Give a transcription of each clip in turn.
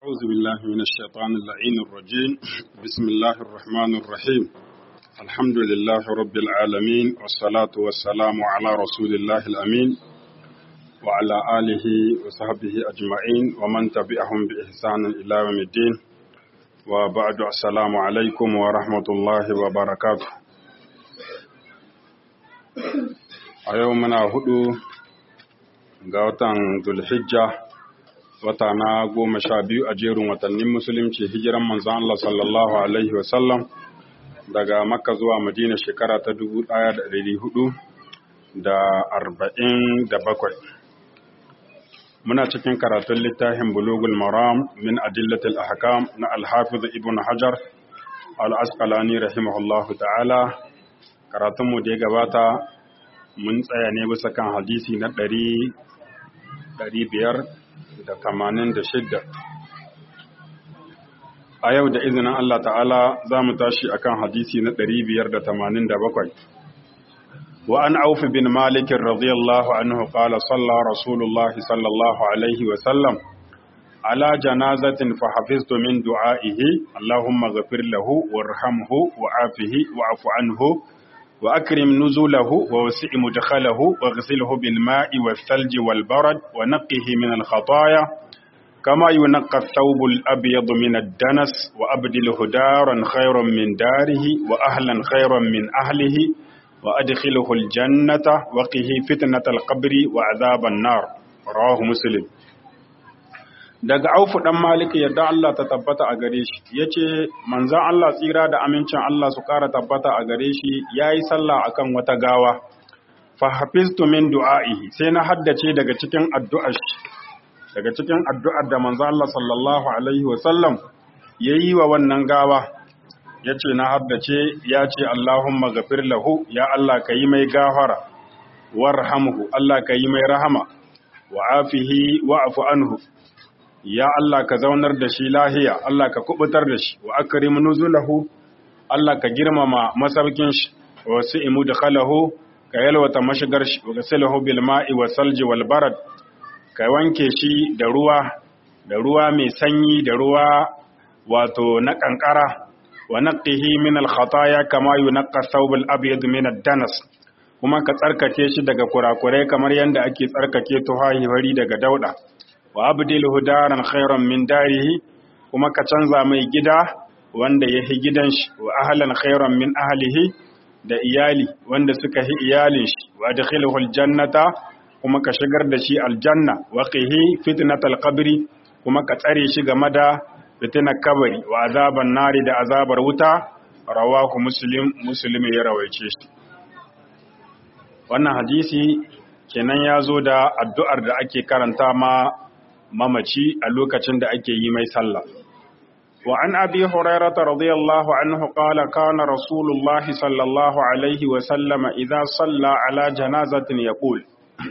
أعوذ بالله من الشيطان اللعين الرجيم بسم الله الرحمن الرحيم الحمد لله رب العالمين والصلاة والسلام على رسول الله الأمين وعلى آله وصحبه أجمعين ومن تبعهم بإحسان إلى يوم الدين وبعد السلام عليكم ورحمة الله وبركاته أيومنا هدو غوتان ذو الحجة wata na goma sha biyu a jerin watannin musulunci hijiran manzon Allah sallallahu Alaihi wasallam daga makka zuwa madina shekara ta dubu ɗaya da ɗari hudu da arba'in da bakwai muna cikin karatun littafin bulugul maram min adillatil ahkam na alhafiz ibn hajar al-asqalani rahimahullahu ta'ala karatunmu da ya gabata mun tsaya ne bisa kan hadisi na ɗari biyar da tamanin da shidda a yau da izinin Allah ta'ala za mu tashi akan hadisi na ɗari biyar da tamanin da bakwai wa an aufi bin malikin radiyallahu anhu qala salla rasulullah sallallahu alaihi wa sallam ala janazatin fa hafiztu min du'aihi allahumma ghafir lahu warhamhu wa'afihi wa'fu anhu وأكرم نزوله ووسع مدخله واغسله بالماء والثلج والبرد ونقه من الخطايا كما ينقى الثوب الأبيض من الدنس وأبدله دارا خيرا من داره وأهلا خيرا من أهله وأدخله الجنة وقه فتنة القبر وعذاب النار رواه مسلم daga aufu dan malik yadda Allah ta tabbata a gare shi yace manzon Allah tsira da amincin Allah su ƙara tabbata a gare shi yayi sallah akan wata gawa fa hafiztu min du'aihi sai na haddace daga cikin addu'ar shi daga cikin addu'ar da manzon Allah sallallahu alaihi wa sallam yayi wa wannan gawa yace na haddace yace Allahumma ghafir lahu ya Allah kayi mai gafara warhamhu Allah kayi mai rahama wa afihi wa'fu anhu ya Allah ka zaunar da shi lahiya Allah ka kubutar da shi wa akrim nuzulahu Allah ka girmama masaukin shi wa si'imu dakhalahu ka yalwata mashigar shi wa gasilahu bil ma'i wa salji wal barad ka wanke shi da ruwa da ruwa mai sanyi da ruwa wato na kankara wa naqihi min al khataya kama yunqqa thawb al abyad min ad danas kuma ka tsarkake shi daga kurakurai kamar yadda ake tsarkake tuhahi wari daga dauda wa abdilhu daran khairan min darihi kuma ka canza mai gida wanda ya hi gidan shi wa ahlan khairan min ahlihi da iyali wanda suka hi iyalin shi wa adkhilhu aljannata kuma ka shigar da shi aljanna wa qihi fitnatal qabri kuma ka tsare shi game da fitnar kabari wa azaban nari da azabar wuta rawahu muslim muslim ya rawaice shi wannan hadisi kenan ya zo da addu'ar da ake karanta ma mamaci a lokacin da ake yi mai sallah. Wa an abi Hurairah radiyallahu anhu qala kana Rasulullah sallallahu alaihi wa sallama idza salla ala janazatin yaqul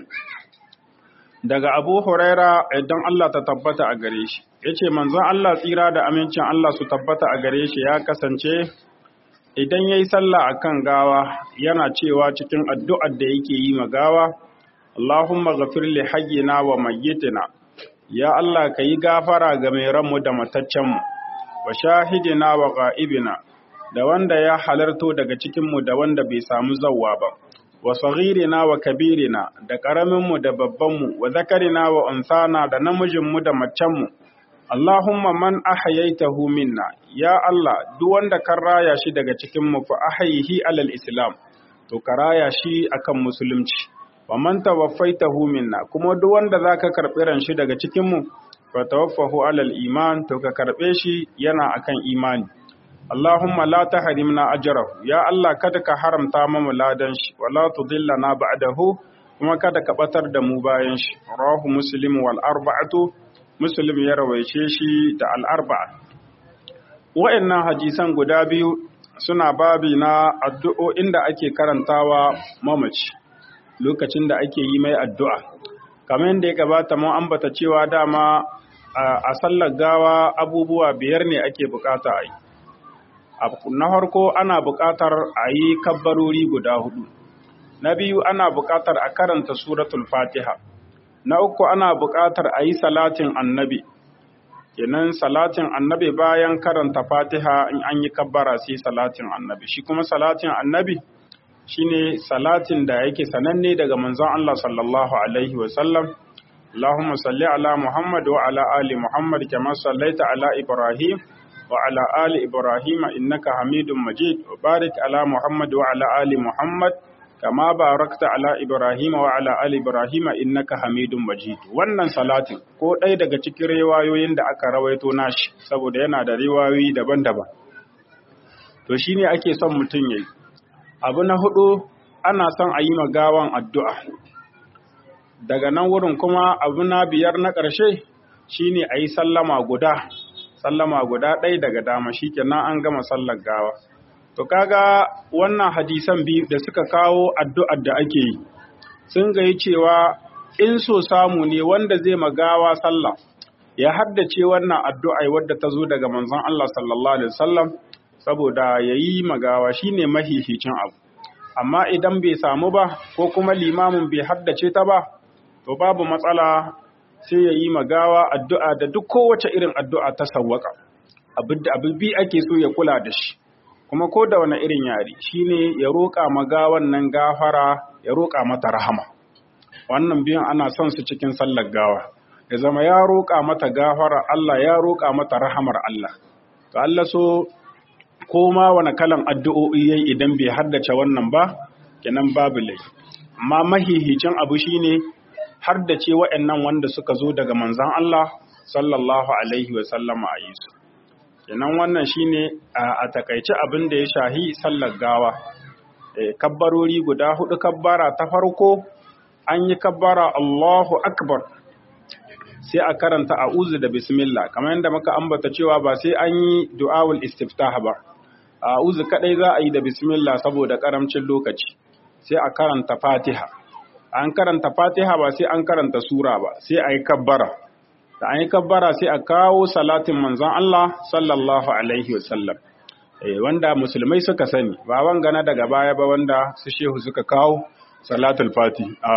Daga Abu Huraira idan Allah ta tabbata a gare shi yace manzon Allah tsira da amincin Allah su tabbata a gare shi ya kasance idan yayi sallah akan gawa yana cewa cikin addu'ar da yake yi ma gawa Allahumma ghafir li hayyina wa mayyitina ya Allah ka yi gafara ga mai ranmu da mataccenmu, wa shahidina wa ga'ibina, da wanda ya halarto daga cikinmu da wanda bai samu zauwa ba, wa saghirina wa kabirina, da ƙaraminmu da babbanmu, wa zakarina wa unsana da namijinmu da macenmu. Allahumma man ahayaitahu minna, ya Allah, duk wanda kan raya shi daga cikinmu fa ahayihi alal Islam, to ka raya shi akan musulunci. wa man tawaffaitahu minna kuma duk wanda zaka karbi ran shi daga cikin mu fa tawaffahu alal iman to ka karbe shi yana akan imani Allahumma la tahrimna ajrahu ya Allah kada ka haramta mu ladan shi wala tudillana ba'dahu kuma kada ka batar da mu bayan shi rawahu muslim wal arba'atu muslim ya rawaice shi da al arba'a wa'annan hadisan guda biyu suna babi na addu'o'in da ake karantawa mamaci lokacin da ake yi mai addu'a. Kamar yadda ya gabata mun ambata cewa dama a sallar gawa abubuwa biyar ne ake bukata a yi. Na farko ana bukatar a yi kabbarori guda hudu. Na biyu ana bukatar a karanta suratul fatiha. Na uku ana bukatar a yi salatin annabi. kenan salatin annabi bayan karanta fatiha in an yi kabbara sai salatin annabi shi kuma salatin annabi shine salatin da yake sananne daga manzon Allah sallallahu alaihi wasallam اللهم صل على محمد وعلى آل محمد كما صليت على إبراهيم وعلى آل إبراهيم إنك حميد مجيد وبارك على محمد وعلى آل محمد كما باركت على إبراهيم وعلى آل إبراهيم إنك حميد مجيد wannan salatin ko ɗaya daga cikin riwayoyin da aka rawaito nashi saboda yana da riwayoyi daban-daban to shine ake son mutum yayi abu na hudu ana son a yi magawan addu'a daga nan wurin kuma abu na biyar na ƙarshe shine a yi sallama guda sallama guda ɗaya daga dama shi kenan an gama sallar gawa to kaga wannan hadisan biyu da suka kawo addu'ar da ake yi sun gayi cewa in so samu ne wanda zai magawa sallah ya haddace wannan addu'a wadda ta zo daga manzon Allah sallallahu alaihi wasallam saboda yayi magawa shine mahihicin abu amma idan bai samu ba ko kuma limamin bai haddace ta ba to babu matsala sai ya yi magawa addu'a da duk kowace irin addu'a ta sawwaka abin bi ake so ya kula da shi kuma ko da wani irin yare shine ya roƙa magawan nan gafara ya roƙa mata rahama wannan biyan ana son su cikin sallar gawa ya zama ya roƙa mata gafara Allah ya roƙa mata rahamar Allah to Allah so ko ma wani kalan addu'o'i yayi idan bai haddace wannan ba kenan babu laifi amma mahihicin abu shine har da ce wa'yannan wanda suka zo daga manzan Allah sallallahu Alaihi wasallama a yi su. Kenan wannan shi ne a takaice abin da ya shahi sallar gawa. Kabbarori guda hudu kabbara ta farko an yi kabbara Allahu Akbar sai a karanta a'uzu da bismillah kamar yadda muka ambata cewa ba sai an yi du'awul istiftah ba. A'uzu kadai za a yi da bismillah saboda karamcin lokaci sai a karanta Fatiha. an karanta fatiha ba sai an karanta sura ba sai a yi kabbara da an yi kabbara sai a kawo salatin manzon Allah sallallahu alaihi wasallam eh wanda musulmai suka sani ba wangana daga baya ba wanda su shehu suka kawo salatul fati a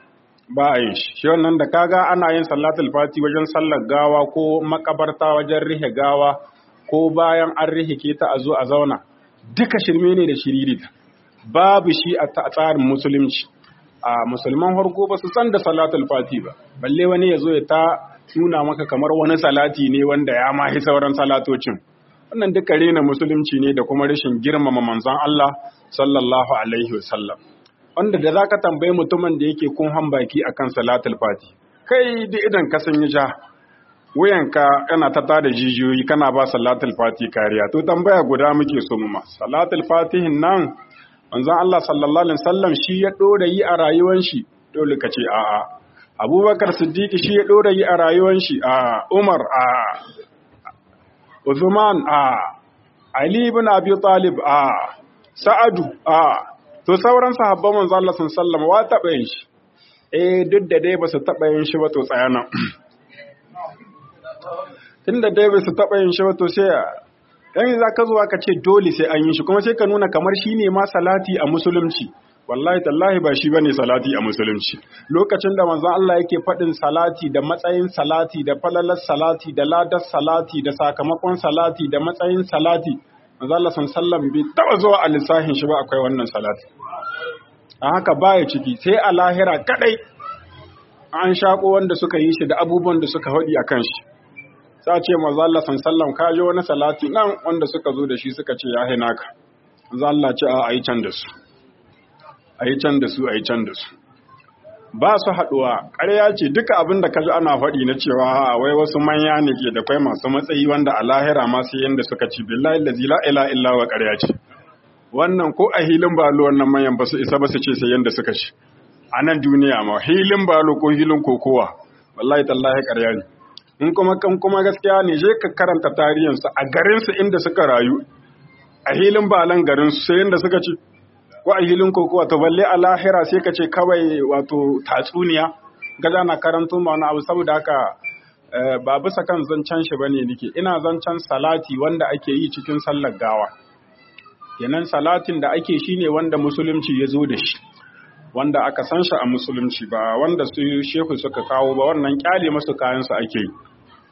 ba a yin shi shi wannan da kaga ana yin salatul fati wajen sallar gawa ko makabarta wajen rihe gawa ko bayan an rihe ke ta a zo a zauna duka shirme ne da shiririta babu shi a tsarin musulunci a musulman harko ba su san da salatul fati ba balle wani ya zo ya ta nuna maka kamar wani salati ne wanda ya mahi sauran salatocin wannan duka rena musulunci ne da kuma rashin girmama manzon Allah sallallahu alaihi wasallam wanda da zaka tambayi mutumin da yake kun hambaki akan salatul fati kai da idan ka san ja wuyanka yana ta tada jijiyoyi kana ba salatul fati kariya to tambaya guda muke so mu ma salatul fatihin nan manzon Allah sallallahu alaihi wasallam shi ya dora yi a rayuwar shi dole ka ce a'a Abubakar Siddiq shi ya dora yi a rayuwar shi a Umar a Uthman a Ali ibn Abi Talib a Sa'adu a to sauran sahabban manzon Allah sallallahu alaihi wasallam wa taba yin shi eh duk da dai ba su taba yin shi ba to tsaya nan tunda dai ba su taba yin shi ba to sai dan za ka zuwa ka ce dole sai an yi shi kuma sai ka nuna kamar shi ne ma salati a musulunci wallahi tallahi ba shi bane salati a musulunci lokacin da manzon Allah yake faɗin salati da matsayin salati da falalar salati da ladar salati da sakamakon salati da matsayin salati manzon Allah sallallahu bai taba zuwa a lissahin shi ba akwai wannan salati a haka baya ciki sai a lahira kadai an shako wanda suka yi shi da abubuwan da suka haɗi a kan shi sa ce maza Allah sallam ka ji wani salati nan wanda suka zo da shi suka ce ya haina ka za Allah ce a yi can da su a yi can da su a yi can da su ba su haɗuwa ƙarya ce duka abin da ka ji ana faɗi na cewa wai wasu manya ne ke da kwai masu matsayi wanda a lahira ma sai yanda suka ci billahi lazi la ila illa wa ƙarya ce wannan ko a hilin balo wannan manyan ba su isa ba su ce sai yanda suka ci a nan duniya ma hilin balo ko hilin kokowa wallahi tallahi ƙarya ne in kuma kan kuma gaskiya ne je ka karanta tarihinsu a garinsu inda suka rayu a hilin balan garinsu sai inda suka ci ko a hilin kokowa to balle a lahira sai ka ce kawai wato tatsuniya gaza na karanto ma wani abu saboda haka ba bisa kan zancen shi bane nake ina zancen salati wanda ake yi cikin sallar gawa kenan salatin da ake shine wanda musulunci ya zo da shi wanda aka san shi a musulunci ba wanda su shehu suka kawo ba wannan kyale masu kayansu ake yi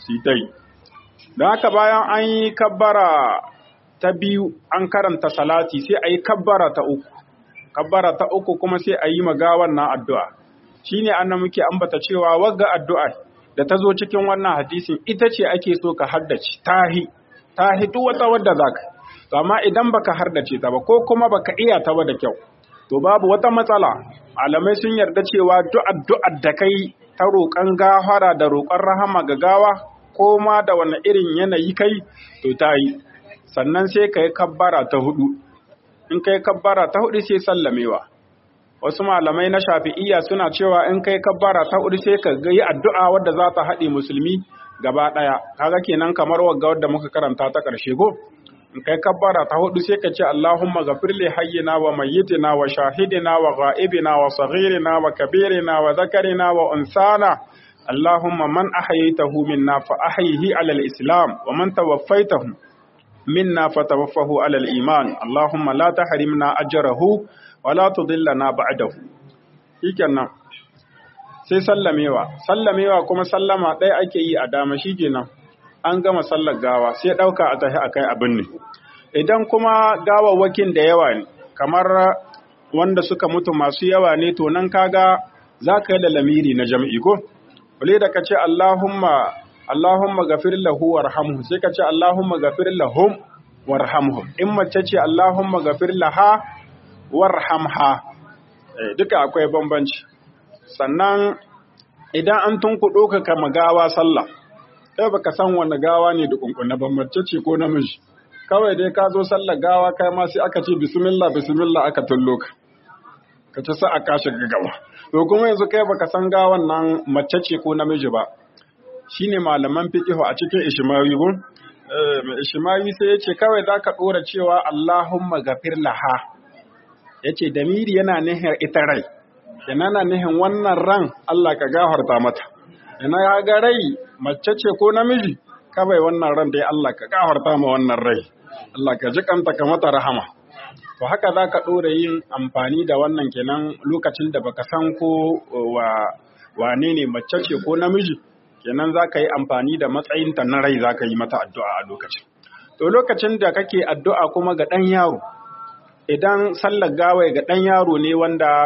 su yi don haka bayan an yi kabbara ta biyu an karanta salati sai a yi kabbara ta uku kabbara ta uku kuma sai a yi magawan na addu'a shi ne an muke ambata cewa wagga addu'a da ta zo cikin wannan hadisin ita ce ake so ka haddace tahi tahi duk wata wadda za ka to amma idan baka hardace ta ba ko kuma baka iya ta ba da kyau to babu wata matsala malamai sun yarda cewa duk addu'ar da kai ta roƙon gafara da roƙon rahama ga gawa ko ma da wani irin yanayi kai to ta yi sannan sai ka yi kabbara ta hudu in ka yi kabbara ta hudu sai sallamewa wasu malamai na shafi'iyya suna cewa in ka yi kabbara ta hudu sai ka yi addu'a wadda za ta haɗe musulmi gaba ɗaya kaga kenan kamar wagga wadda muka karanta ta ƙarshe go in kai kabbara ta hudu sai ka ce Allahumma ghafir li hayyina wa mayyitina wa shahidina wa ghaibina wa saghirina wa kabirina wa zakarina wa unsana اللهم من أحييته منا فأحيه على الإسلام ومن توفيته منا فتوفه على الإيمان اللهم لا تحرمنا أجره ولا تضلنا بعده shikenan sai sallamewa sallamewa kuma sallama ɗaya ake yi a dama shikenan an gama sallar gawa sai ɗauka a tafi akai abin ne idan kuma gawawwakin da yawa ne kamar wanda suka mutu masu yawa ne to nan kaga za ka yi da lamiri na jam'i ko Wale da ka ce Allahumma Allahumma gafir lahu warhamhu sai ka ce Allahumma gafir lahum warhamhum in mace ce Allahumma gafir laha warhamha eh, duka akwai bambanci sannan idan an tunkuɗo ka kama gawa sallah kai baka san wani gawa ne da kunkuna ba mace ce ko namiji kawai dai ka zo sallar gawa kai ma sai aka ce bismillah bismillah aka tullo ka ka ci sa a kashe gaba to kuma yanzu kai baka san gawan nan mace ce ko namiji ba shine malaman fiqhu a cikin ishmawi gun eh mai ishmawi sai yace kawai zaka dora cewa Allahumma gafir laha yace damiri yana nihin ita rai yana na nihin wannan ran Allah ka gafarta mata yana ya ga rai mace ce ko namiji kawai wannan ran dai Allah ka gafarta ma wannan rai Allah ka ji kanta ka mata rahama to haka za ka ɗora yin amfani da wannan kenan lokacin da baka san ko wa wane ne mace ce ko namiji kenan za ka yi amfani da matsayinta na rai za ka yi mata addu'a a lokacin to lokacin da kake addu'a kuma ga ɗan yaro idan sallar gawai ga ɗan yaro ne wanda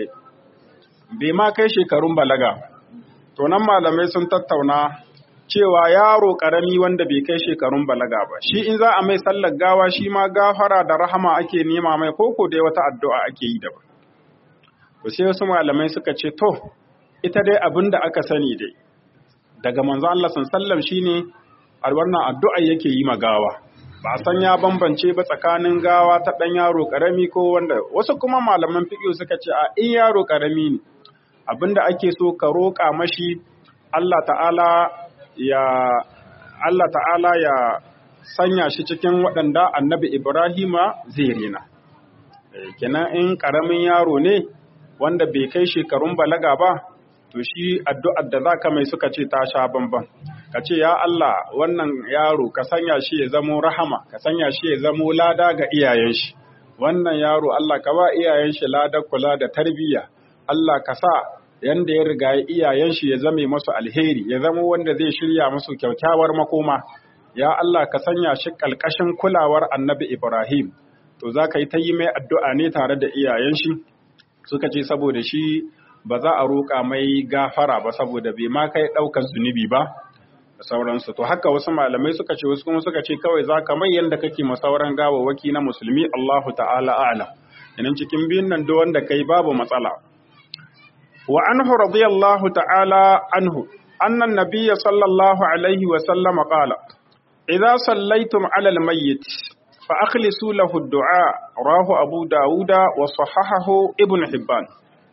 bai ma kai shekarun balaga to nan malamai sun tattauna cewa yaro ƙarami wanda bai kai shekarun balaga ba shi in za a mai sallar gawa shi ma gafara da rahama ake nema mai koko dai wata addu'a ake yi daban to sai wasu malamai suka ce to ita dai abin da aka sani dai daga manzo Allah sallam shine a wannan addu'a yake yi ma gawa ba san ya bambance ba tsakanin gawa ta dan yaro ƙarami ko wanda wasu kuma malaman fiqh suka ce a in yaro ƙarami ne abinda ake so ka roƙa mashi Allah ta'ala ya Allah ta'ala ya sanya shi cikin waɗanda annabi Ibrahima zai rena. Kenan in ƙaramin yaro ne wanda bai kai shekarun balaga ba, to shi addu'ar da za ka mai suka ce ta sha bamban. Ka ce, Ya Allah, wannan yaro ka sanya shi ya zamo rahama, ka sanya shi ya zamo lada ga iyayen shi. Wannan yaro Allah ka ba iyayen shi lada kula da tarbiyya. Allah ka sa yanda ya riga iyayen shi ya zame masu alheri ya zama wanda zai shirya masu kyaukyawar makoma ya Allah ka sanya shi kalkashin kulawar annabi Ibrahim to za ka yi ta yi mai addu'a ne tare da iyayen shi suka ce saboda shi ba za a roƙa mai gafara ba saboda bai ma kai ɗaukar zunubi ba da sauransu to haka wasu malamai suka ce wasu kuma suka ce kawai za ka mai yanda kake ma sauran gawawwaki na musulmi Allahu ta'ala a'lam idan cikin biyun nan duk wanda kai babu matsala وعنه رضي الله تعالى عنه أن النبي صلى الله عليه وسلم قال إذا صليتم على الميت فأخلصوا له الدعاء راه أبو داود وصححه ابن حبان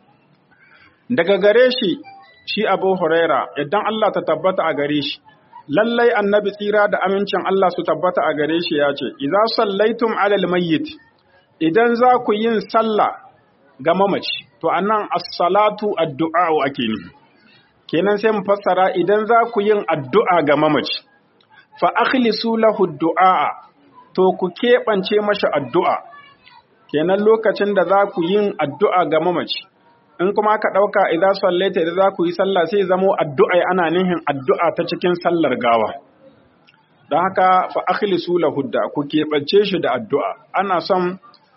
daga gare shi shi Abu Huraira idan Allah ta tabbata a gare shi lallai annabi tsira da amincin Allah su tabbata a gare shi ya ce idza sallaitum alal mayyit idan za ku yin sallah ga mamaci to anan as-salatu addu'a ake nufi kenan sai mu fassara idan za ku yin addu'a ga mamaci fa akhlisu lahu du'a to ku keɓance mashi addu'a kenan lokacin da za ku yin addu'a ga mamaci in kuma aka ɗauka idan sallaita idan za ku yi sallah sai zamo addu'a ana nihin addu'a ta cikin sallar gawa don haka fa akhlisu lahudda ku keɓance shi da addu'a ana son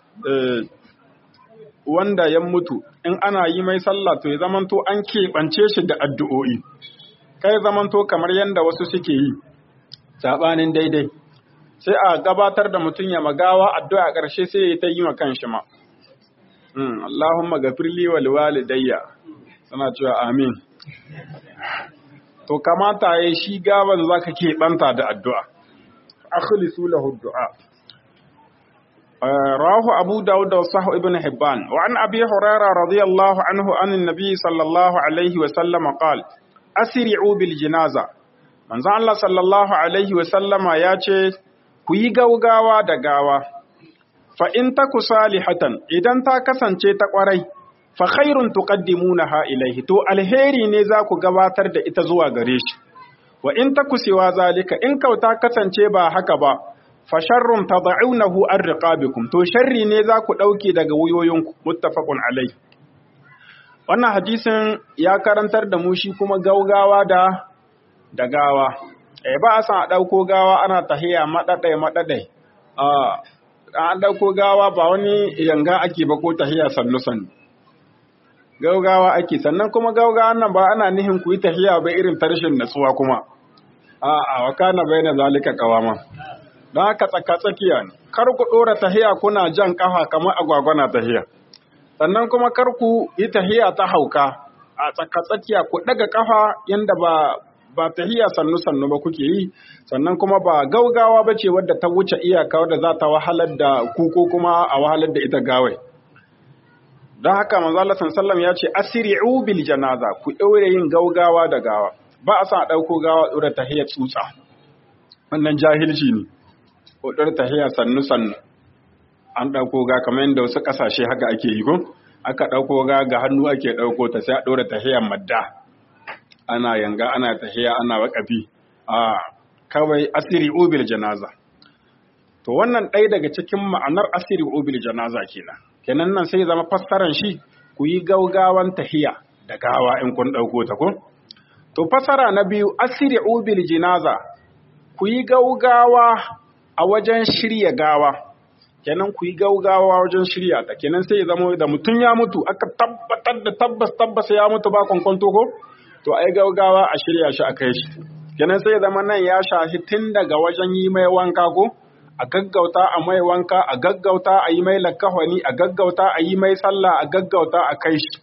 wanda ya mutu in ana yi mai sallah to ya zamanto an keɓance shi da addu'o'i kai zamanto kamar yadda wasu suke yi saɓanin daidai sai a gabatar da mutum ya magawa addu'a ƙarshe sai ya ta yi ma kanshi ma Allahumma gafirli wal walidayya suna cewa amin to kamata ya shi gaban zaka keɓanta da addu'a akhlisu lahu du'a rawahu abu daud da sahih ibn hibban wa an abi hurairah radiyallahu anhu an annabi sallallahu alaihi wa sallam qala asri'u bil janaza manzo Allah sallallahu alaihi wa sallama ya ce ku yi gaugawa da gawa fa in taku salihatan idan ta kasance ta kwarai fa khairun tuqaddimunaha ilaihi to alheri ne za ku gabatar da ita zuwa gare shi wa in taku siwa zalika in kauta kasance ba haka ba fa sharrun tad'unahu an riqabikum to sharri ne za ku dauke daga wuyoyinku muttafaqun alai wannan hadisin ya karantar da mu shi kuma gaugawa da da gawa eh ba a san a dauko gawa ana tahiya madadai madadai a an dauko gawa ba wani yanga ake ba ko tahiya sannu sannu gaugawa ake sannan kuma gaugawa nan ba ana nihin ku yi tahiya ba irin tarshen natsuwa kuma a a wakana bai na zalika kawama don haka tsaka tsakiya ne kar ku dora tahiya kuna jan kafa kamar agwagwana tahiya sannan kuma kar ku yi tahiya ta hauka a tsaka tsakiya ku daga kafa yanda ba ba tahiya sannu sannu ba kuke yi sannan kuma ba gaugawa ba ce wadda ta wuce iyaka wadda za ta wahalar da ku ko kuma a wahalar da ita gawai don haka manzo Allah sallallahu ya ce asri'u bil janaza ku daure yin gaugawa da gawa ba a sa a dauko gawa dora tahiyya tsutsa wannan jahilci ne ko dora tahiyya sannu sannu an dauko ga kamar yadda wasu kasashe haka ake yi ko aka dauko ga ga hannu ake dauko ta sai a dora tahiyya madda ana yanga ana tahiyya ana wakafi a kawai asri'u bil janaza to wannan ɗaya daga cikin ma'anar asri'u bil janaza kenan kenan nan sai zama fassaran shi ku yi gaugawan tahiya da gawa in kun ɗauko ta ko? To fassara na biyu asiri bil jinaza ku yi gaugawa a wajen shirya gawa kenan ku yi gaugawa wajen shirya ta kenan sai zama da mutum ya mutu aka tabbatar da tabbas tabbas ya mutu ba kwankwanto ko? To ai gaugawa a shirya shi a kai shi kenan sai zama nan ya shahi tun daga wajen yi mai wanka ko? a gaggauta a mai wanka a gaggauta a yi mai lakahwani a gaggauta a yi mai sallah a gaggauta a kai shi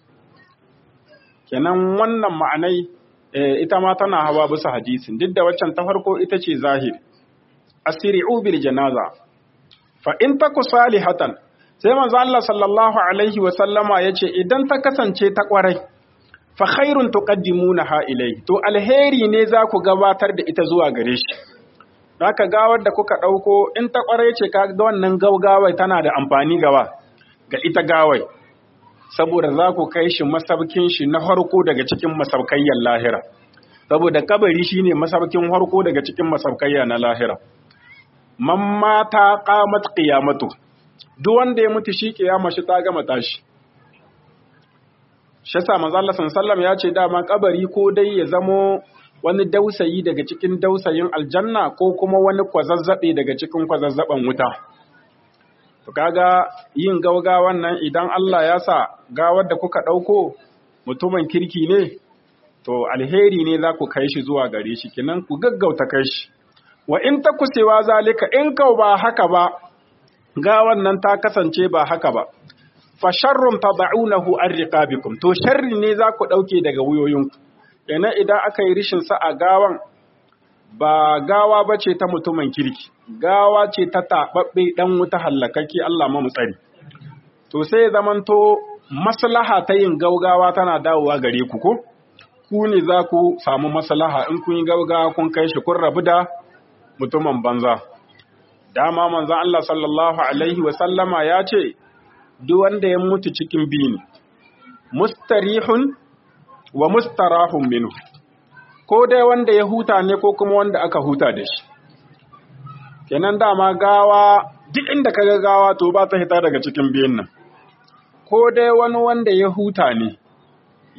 kenan wannan ma'anai ita ma tana hawa bisa hadisin duk da waccan ta farko ita ce zahir asri'u bil janaza fa in taku salihatan sai manzo Allah sallallahu alaihi wa sallama yace idan ta kasance ta kwarai fa khairun tuqaddimunaha ilayhi to alheri ne za ku gabatar da ita zuwa gare shi Haka gawar da kuka ɗauko in ta ƙwarai ce ka ga wannan gaugawai tana da amfani gawa ga ita gawai, saboda za ku kai shi masaukin shi na harko daga cikin masaukayyar lahira, saboda kabari shi ne masaukin harko daga cikin masaukayya na lahira. Man mata ƙamat ƙiyamatu, duk wanda ya mutu shi ƙiyama shi ta gama tashi. Shasa manzo sallam ya ce dama kabari ko dai ya zamo wani dausayi daga cikin dausayin aljanna ko kuma wani kwazazzabe daga cikin kwazazzaben wuta. To kaga yin gaugawan nan idan Allah ya sa gawar da kuka ɗauko mutumin kirki ne, to alheri ne za ku kai shi zuwa gare shi, kinan ku gaggauta kai shi. Wa in ta kusewa zalika in kau ba haka ba, gawan nan ta kasance ba haka ba. Fa sharrun tad'unahu an riqabikum to sharri ne za ku ɗauke daga wuyoyinku. kenan idan aka yi rishin sa a gawan ba gawa ba ce ta mutumin kirki gawa ce ta taɓaɓɓe ɗan wuta hallakaki Allah ma tsari to sai zamanto maslaha ta yin gaugawa tana dawowa gare ku ko ku ne za ku samu maslaha in kun yi gaugawa kun kai shi kun rabu da mutumin banza dama manzon Allah sallallahu alaihi wa sallama ya ce duk wanda ya mutu cikin biyu mustarihun wa mustarahun minhu ko dai wanda ya huta ne ko kuma wanda aka huta da shi kenan dama gawa duk inda kaga gawa to ba ta hita daga cikin biyun nan ko dai wani wanda ya huta ne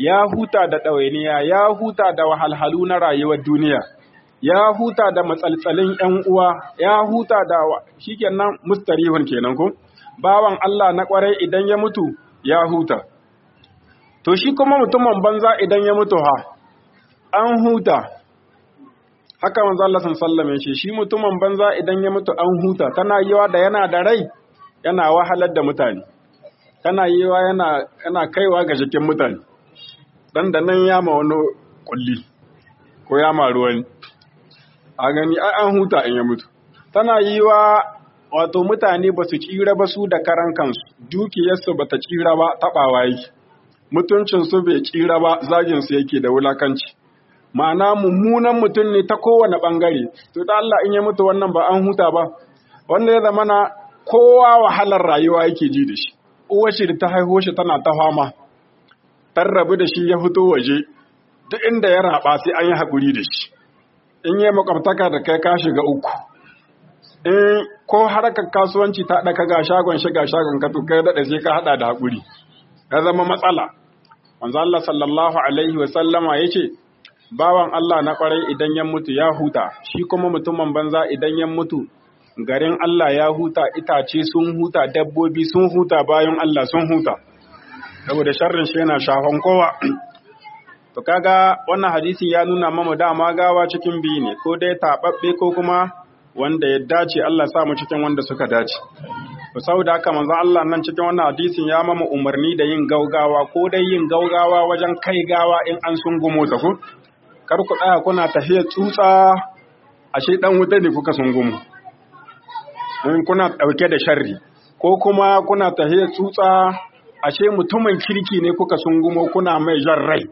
ya huta da ɗawainiya ya huta da wahalhalu na rayuwar duniya ya huta da matsaltsalin ‘yan uwa ya huta da shi kenan mustarihun kenan ko bawan Allah na ƙwarai idan ya mutu ya huta to shi kuma mutumin banza idan ya mutu ha an huta haka manzo Allah sallallahu alaihi shi mutumin banza idan ya mutu an huta tana yiwa da yana da rai yana wahalar da mutane tana yiwa yana yana kaiwa ga jikin mutane dan da nan ya ma wani kulli ko ya ma ruwan a gani ai an huta in ya mutu tana yiwa wato mutane ba su tsira ba su da karan kansu dukiyarsu ba ta tsira ba taɓawa yake mutuncinsu bai tsira ba zaginsu yake da wulakanci ma'ana mummunan mutum ne ta kowane ɓangare to da Allah in ya mutu wannan ba an huta ba wanda ya zama na kowa wahalar rayuwa yake ji da shi uwar shi da ta haihu shi tana ta fama tan rabu da shi ya fito waje duk inda ya raba sai an yi haƙuri da shi in yi makwabtaka da kai ka shiga uku in ko harkar kasuwanci ta ɗaka ga shagon shi ga shagon ka to kai daɗa sai ka haɗa da haƙuri ya zama matsala manzo Allah sallallahu alaihi wa sallama yace bawan Allah na kwarai idan ya mutu ya huta shi kuma mutumin banza idan ya mutu garin Allah ya huta itace sun huta dabbobi sun huta bayan Allah sun huta saboda sharrin shi yana shafan kowa to kaga wannan hadisin ya nuna mamu dama gawa cikin biyu ne ko dai taɓaɓɓe ko kuma wanda ya dace Allah sa mu cikin wanda suka dace to saboda haka manzon Allah nan cikin wannan hadisin ya mama umarni da yin gaugawa ko dai yin gaugawa wajen kai gawa in an sun gumo ta ku kar ku tsaya kuna tafiyar tsutsa ashe dan wuta ne kuka sun gumo in kuna dauke da sharri ko kuma kuna tafiyar tsutsa ashe mutumin kirki ne kuka sun gumo kuna mai jan rai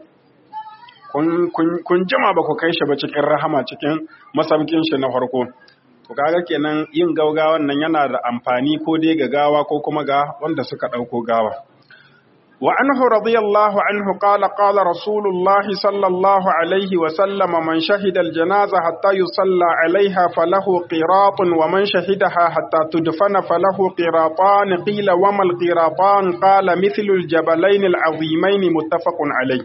kun jima ba ku kai shi ba cikin rahama cikin masaukin shi na farko to kaga kenan yin gaugawan nan yana da amfani ko dai ga gawa ko kuma ga wanda suka dauko gawa wa anhu radiyallahu anhu qala qala rasulullah sallallahu alaihi wa sallam man shahida aljanaza hatta yusalla alaiha falahu qiratun wa man shahidaha hatta tudfana falahu qiratan qila wa mal qiratan qala mithlu aljabalain alazimain muttafaqun alayh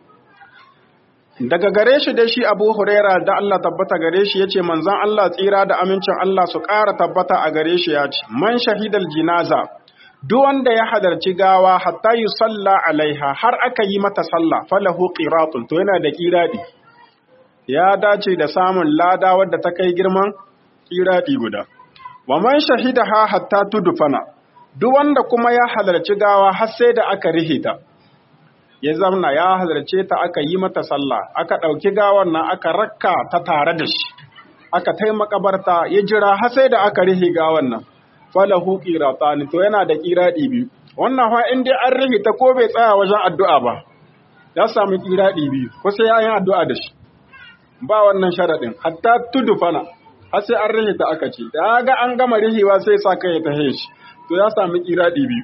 daga gare shi dai shi abu huraira da Allah tabbata gare shi ya ce manzan Allah tsira da amincin Allah su ƙara tabbata a gare shi ya ce man shahidal jinaza duk wanda ya hadarci gawa hatta yi salla alaiha har aka yi mata sallah falahu qiratun to yana da kiradi ya dace da samun lada wadda ta kai girman kiradi guda wa man shahidaha hatta tudfana duk wanda kuma ya halarci gawa har sai da aka rihita ya zamna ya halarce ta aka yi mata sallah aka ɗauki gawan nan aka rakka ta tare da shi aka tai makabarta ya jira har sai da aka rihi gawan nan falahu qiratani to yana da qiradi biyu wannan fa in dai an rihi ta ko bai tsaya wajen addu'a ba ya samu qiradi biyu ko sai yayin addu'a da shi ba wannan sharadin hatta tudufana har sai an rihi ta aka ce da ga an gama rihiwa sai sa kai ta shi to ya samu qiradi biyu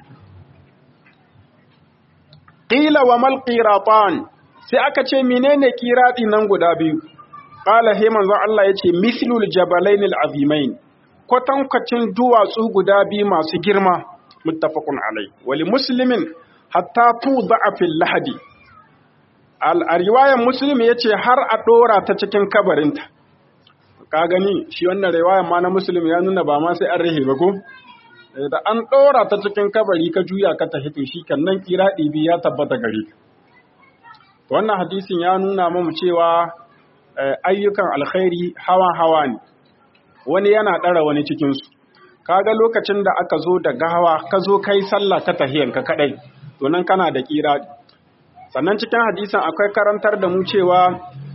Ƙila wa mal ƙiratan sai aka ce menene ƙiraɗi nan guda biyu. Ƙala he manzon Allah ya ce mislul jabalain azimain kwatankwacin duwatsu guda biyu masu girma muttafaqun alai wali muslimin hatta tu fil lahadi a riwayan muslim ya ce har a ɗora ta cikin kabarinta ka gani shi wannan riwayan ma na muslim ya nuna ba ma sai an rahe ba ko da an ɗora ta cikin kabari ka juya ka tafi to shi kan nan kira ɗibi ya tabbata gare ka wannan hadisin ya nuna mamu cewa ayyukan alkhairi hawa hawa ne wani yana ɗara wani cikinsu kaga lokacin da aka zo da gawa ka zo kai sallah ta tahiyanka kaɗai to nan kana da kira sannan cikin hadisin akwai karantar da mu cewa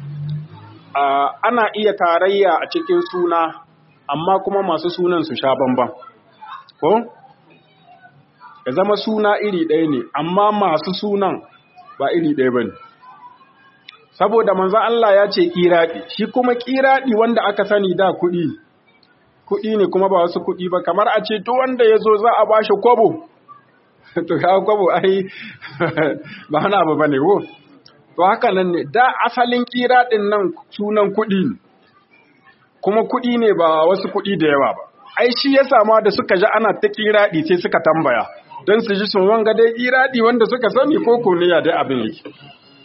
ana iya tarayya a cikin suna amma kuma masu sunan su sha bambam ko ya zama suna iri ɗaya ne amma masu sunan ba iri ɗaya ba ne saboda manzo Allah ya ce kiraɗi shi kuma kiraɗi wanda aka sani da kuɗi kuɗi ne kuma ba wasu kuɗi ba kamar a ce to wanda ya zo za a ba shi kwabo to ya kwabo ai ba wani abu ba ne ko to haka nan ne da asalin kiraɗin nan sunan kuɗi ne kuma kuɗi ne ba wasu kuɗi da yawa ba ai shi ya sama da suka ji ana ta kiraɗi sai suka tambaya don su ji sun wanga dai kiraɗi wanda suka sani ko ko ne ya dai abin yake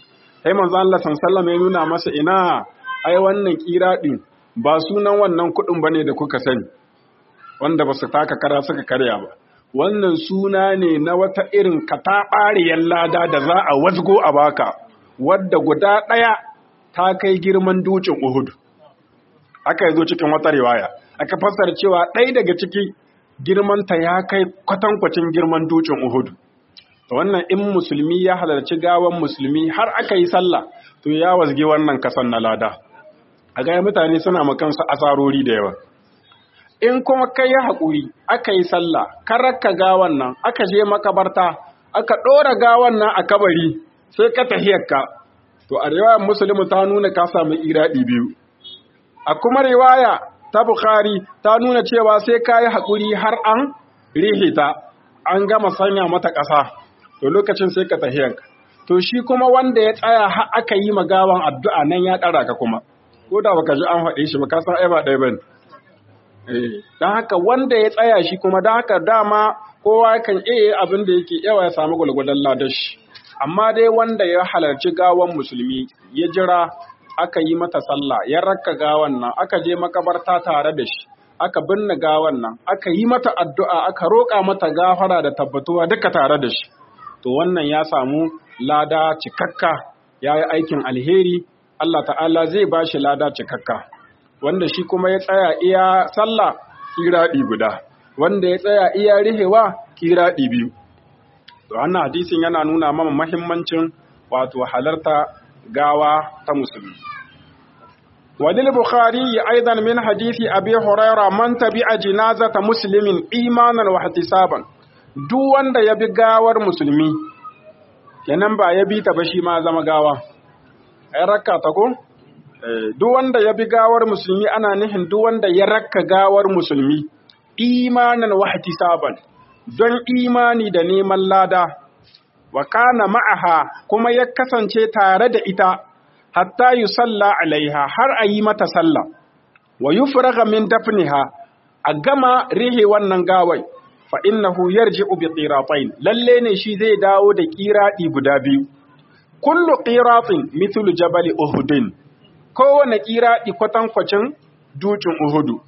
sai manzo Allah sallallahu ya nuna masa ina ai wannan kiradin ba sunan wannan kudin bane da kuka sani wanda ba su taka kara suka karya ba wannan suna ne na wata irin kataɓariyar lada da za a wasgo a baka wadda guda ɗaya ta kai girman dukin Uhud aka yi zo cikin wata riwaya aka fassara cewa ɗaya daga ciki girmanta ya kai kwatankwacin girman dukin Uhud wannan in musulmi ya halarci gawan musulmi har aka yi sallah to ya wasge wannan kasan na lada a gaya mutane suna makansu asarori da yawa in kuma kai ya haƙuri aka yi sallah karaka gawan nan aka je makabarta aka ɗora gawan nan a kabari sai ka tahiyarka to a riwayar musulmi ta nuna ka samu iraɗi biyu a kuma riwaya ta bukhari ta nuna cewa sai ka yi haƙuri har an rihita an gama sanya mata ƙasa to lokacin sai ka tahiyarka to shi kuma wanda ya tsaya har aka yi magawan addu'a nan ya ɗara ka kuma ko da baka ji an faɗe shi ba ka san ai ba ɗaya bane don haka wanda ya tsaya shi kuma don haka dama kowa kan iya abin da yake yawa ya samu gwalgwadon ladashi amma dai wanda ya halarci gawan musulmi ya jira aka yi mata sallah ya rakka gawan nan aka je makabarta tare da shi aka binne gawan nan aka yi mata addu'a aka roƙa mata gafara da tabbatuwa duka tare da shi to wannan ya samu lada cikakka ya yi aikin alheri Allah ta'ala zai ba shi lada cikakka wanda shi kuma ya tsaya iya sallah kiraɗi guda wanda ya tsaya iya rihewa kiraɗi biyu to wannan hadisin yana nuna mana mahimmancin wato halarta gawa ta musulmi walil bukhari aidan min hadisi abi huraira man tabi'a jinazata muslimin imanan wa ihtisaban duk wanda ya bi gawar musulmi kenan ba ya bi ta ba shi ma zama gawa ai rakka ta ko duk wanda ya bi gawar musulmi ana nihin duk wanda ya rakka gawar musulmi imanan wa ihtisaban don imani da neman lada wa kana ma'aha kuma ya kasance tare da ita hatta yusalla alaiha har a yi mata sallah wa yufraga min dafniha a gama rihe wannan gawai fa innahu yarji'u bi qiratain lalle ne shi zai dawo da qiradi guda biyu kullu qiratin mithlu jabal uhudin kowane qiradi kwatankwacin dukin uhudu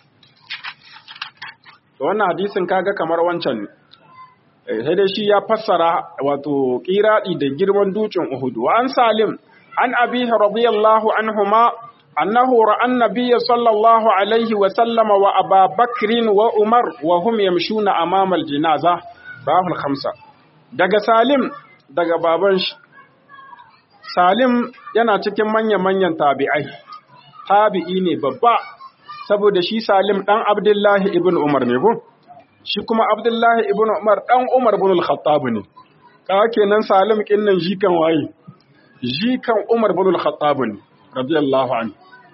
wannan hadisin kaga kamar wancan ne sai dai shi ya fassara wato qiradi da girman dukin uhudu wa an salim an abihi radiyallahu anhuma أنه رأى النبي صلى الله عليه وسلم وأبا بكر وعمر وهم يمشون أمام الجنازة رواه الخمسة daga Salim daga baban shi Salim yana cikin manya-manyan tabi'ai tabi'i ne babba saboda shi Salim dan Abdullahi ibn Umar ne ko shi kuma Abdullahi ibn Umar dan Umar ibn al-Khattab ne kaga kenan Salim kinnan jikan waye jikan Umar ibn al-Khattab ne radiyallahu anhu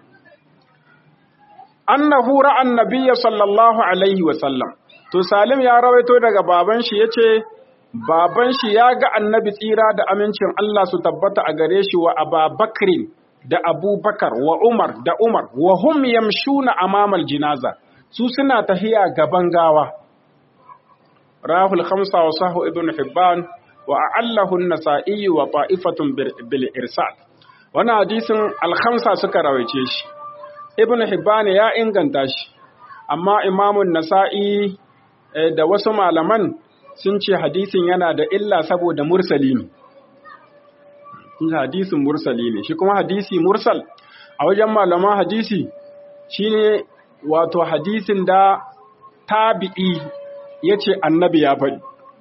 annahu ra'a annabiyya sallallahu alaihi wa sallam to salim ya rawaito daga baban shi yace baban shi ya ga annabi tsira da amincin Allah su tabbata a gare shi wa ababakrin da abubakar wa umar da umar wa hum yamshuna amamal jinaza su suna tahiya gaban gawa rahul khamsa wa sahu ibn hibban wa a'allahu an-nasa'i wa ta'ifatun bil irsal wannan hadisin al-khamsa suka rawaice shi ibn Hibban ya inganta shi amma imamun nasa'i da wasu malaman sun ce hadisin yana da illa saboda mursali ne hadisin mursali ne shi kuma hadisi mursal a wajen malaman hadisi shine wato hadisin da tabi'i ya ce annabi ya faɗi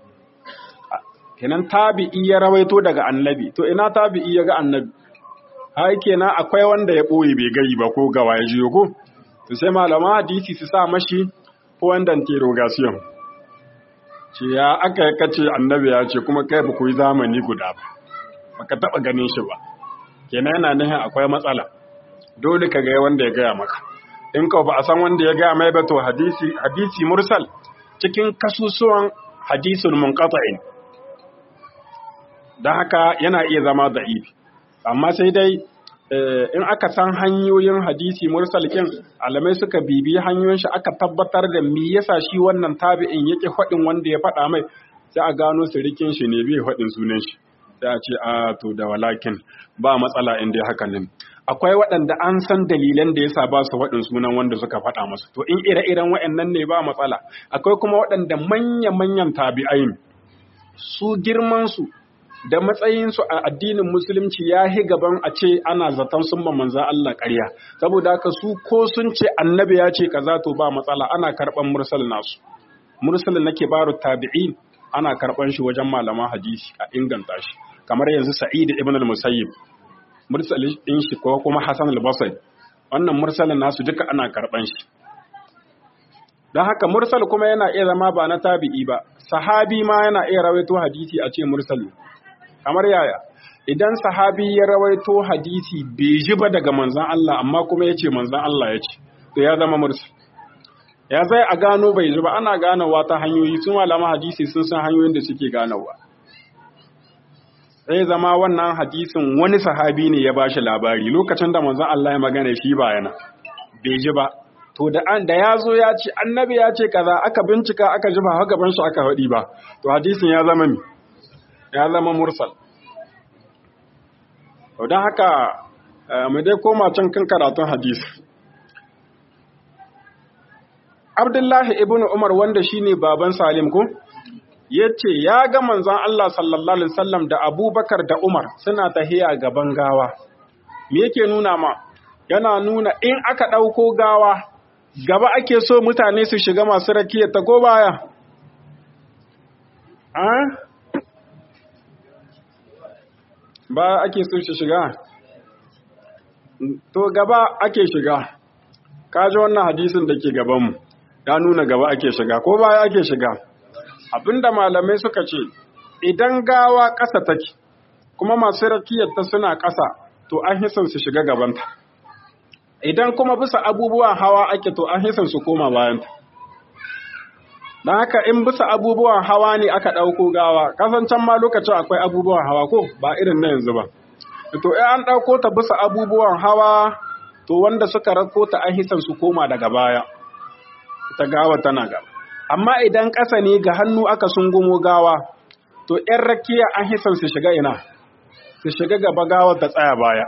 kenan tabi'i ya rawaito daga annabi to ina tabi'i ya ga annabi hai kenan akwai wanda ya ɓoye bai gari ba ko gawa ya jiyo ko to sai malama hadisi su sa mashi ko wanda interrogation ce ya aka yi kace annabi ya ce kuma kai ba ku yi zamani guda ba baka taɓa ganin shi ba kenan yana nufin akwai matsala dole ka ga wanda ya gaya maka in ka ba a san wanda ya gaya mai ba to hadisi hadisi mursal cikin kasusuwan hadisul munqata'in dan haka yana iya zama da'ifi amma sai dai in aka san hanyoyin hadisi mursal kin alamai suka bibi hanyoyin shi aka tabbatar da me yasa shi wannan tabi'in yake faɗin wanda ya faɗa mai sai a gano sirikin shi ne bai faɗin sunan shi sai a ce a to da walakin ba matsala in dai haka ne akwai waɗanda an san dalilan da yasa ba su waɗin sunan wanda suka faɗa masu to in ire-iren waɗannan ne ba matsala akwai kuma waɗanda manya-manyan tabi'ain su girman su da matsayinsu a addinin musulunci ya hi gaban a ce ana zaton sun ma manza Allah ƙarya saboda haka su ko sun ce annabi ya ce kaza to ba matsala ana karɓan mursal nasu mursal na kibaru tabi'in ana karɓan shi wajen malaman hadisi a inganta shi kamar yanzu sa'id ibn al-musayyib mursal din shi ko kuma hasan al-basri wannan mursalin nasu duka ana karɓan shi don haka mursal kuma yana iya zama ba na tabi'i ba sahabi ma yana iya rawaito hadisi a ce mursal kamar yaya idan sahabi ya rawaito hadisi bai ji ba daga manzan Allah amma kuma ya ce manzan Allah ya ce to ya zama mursal ya zai a gano bai ji ba ana ganowa ta hanyoyi sun malama hadisi sun san hanyoyin da suke ganowa sai zama wannan hadisin wani sahabi ne ya bashi labari lokacin da manzan Allah ya magana shi ba yana bai ji ba to da an da ya zo ya ce annabi ya ce kaza aka bincika aka ji ba haka ban shi aka faɗi ba to hadisin ya zama mi ya zama mursal don haka mu dai koma can kan karatun hadisi abdullahi ibn umar wanda shine baban salim ko ya ce ya ga manzon Allah sallallahu alaihi wasallam da abubakar da umar suna tahiya gaban gawa me yake nuna ma yana nuna in aka ɗauko gawa gaba ake so mutane su shiga masu rakiyar ta ko baya ba ake so shi shiga to gaba ake shiga kaji wannan hadisin da ke gabanmu ya nuna gaba ake shiga ko baya ake shiga abinda malamai suka ce idan gawa ƙasa take kuma masu rakiyarta suna ƙasa to an hisan su shiga gabanta idan kuma bisa abubuwan hawa ake to an hisan su koma bayanta don haka in bisa abubuwan hawa ne aka ɗauko gawa kasancan ma lokacin akwai abubuwan hawa ko ba irin na yanzu ba to in an ɗauko ta bisa abubuwan hawa to wanda suka rako ta an hisan su koma daga baya ta gawa tana gaba amma idan ƙasa ne ga hannu aka sungumo gawa to ‘yan rakiya an hisan su shiga ina su shiga gaba gawar ta tsaya baya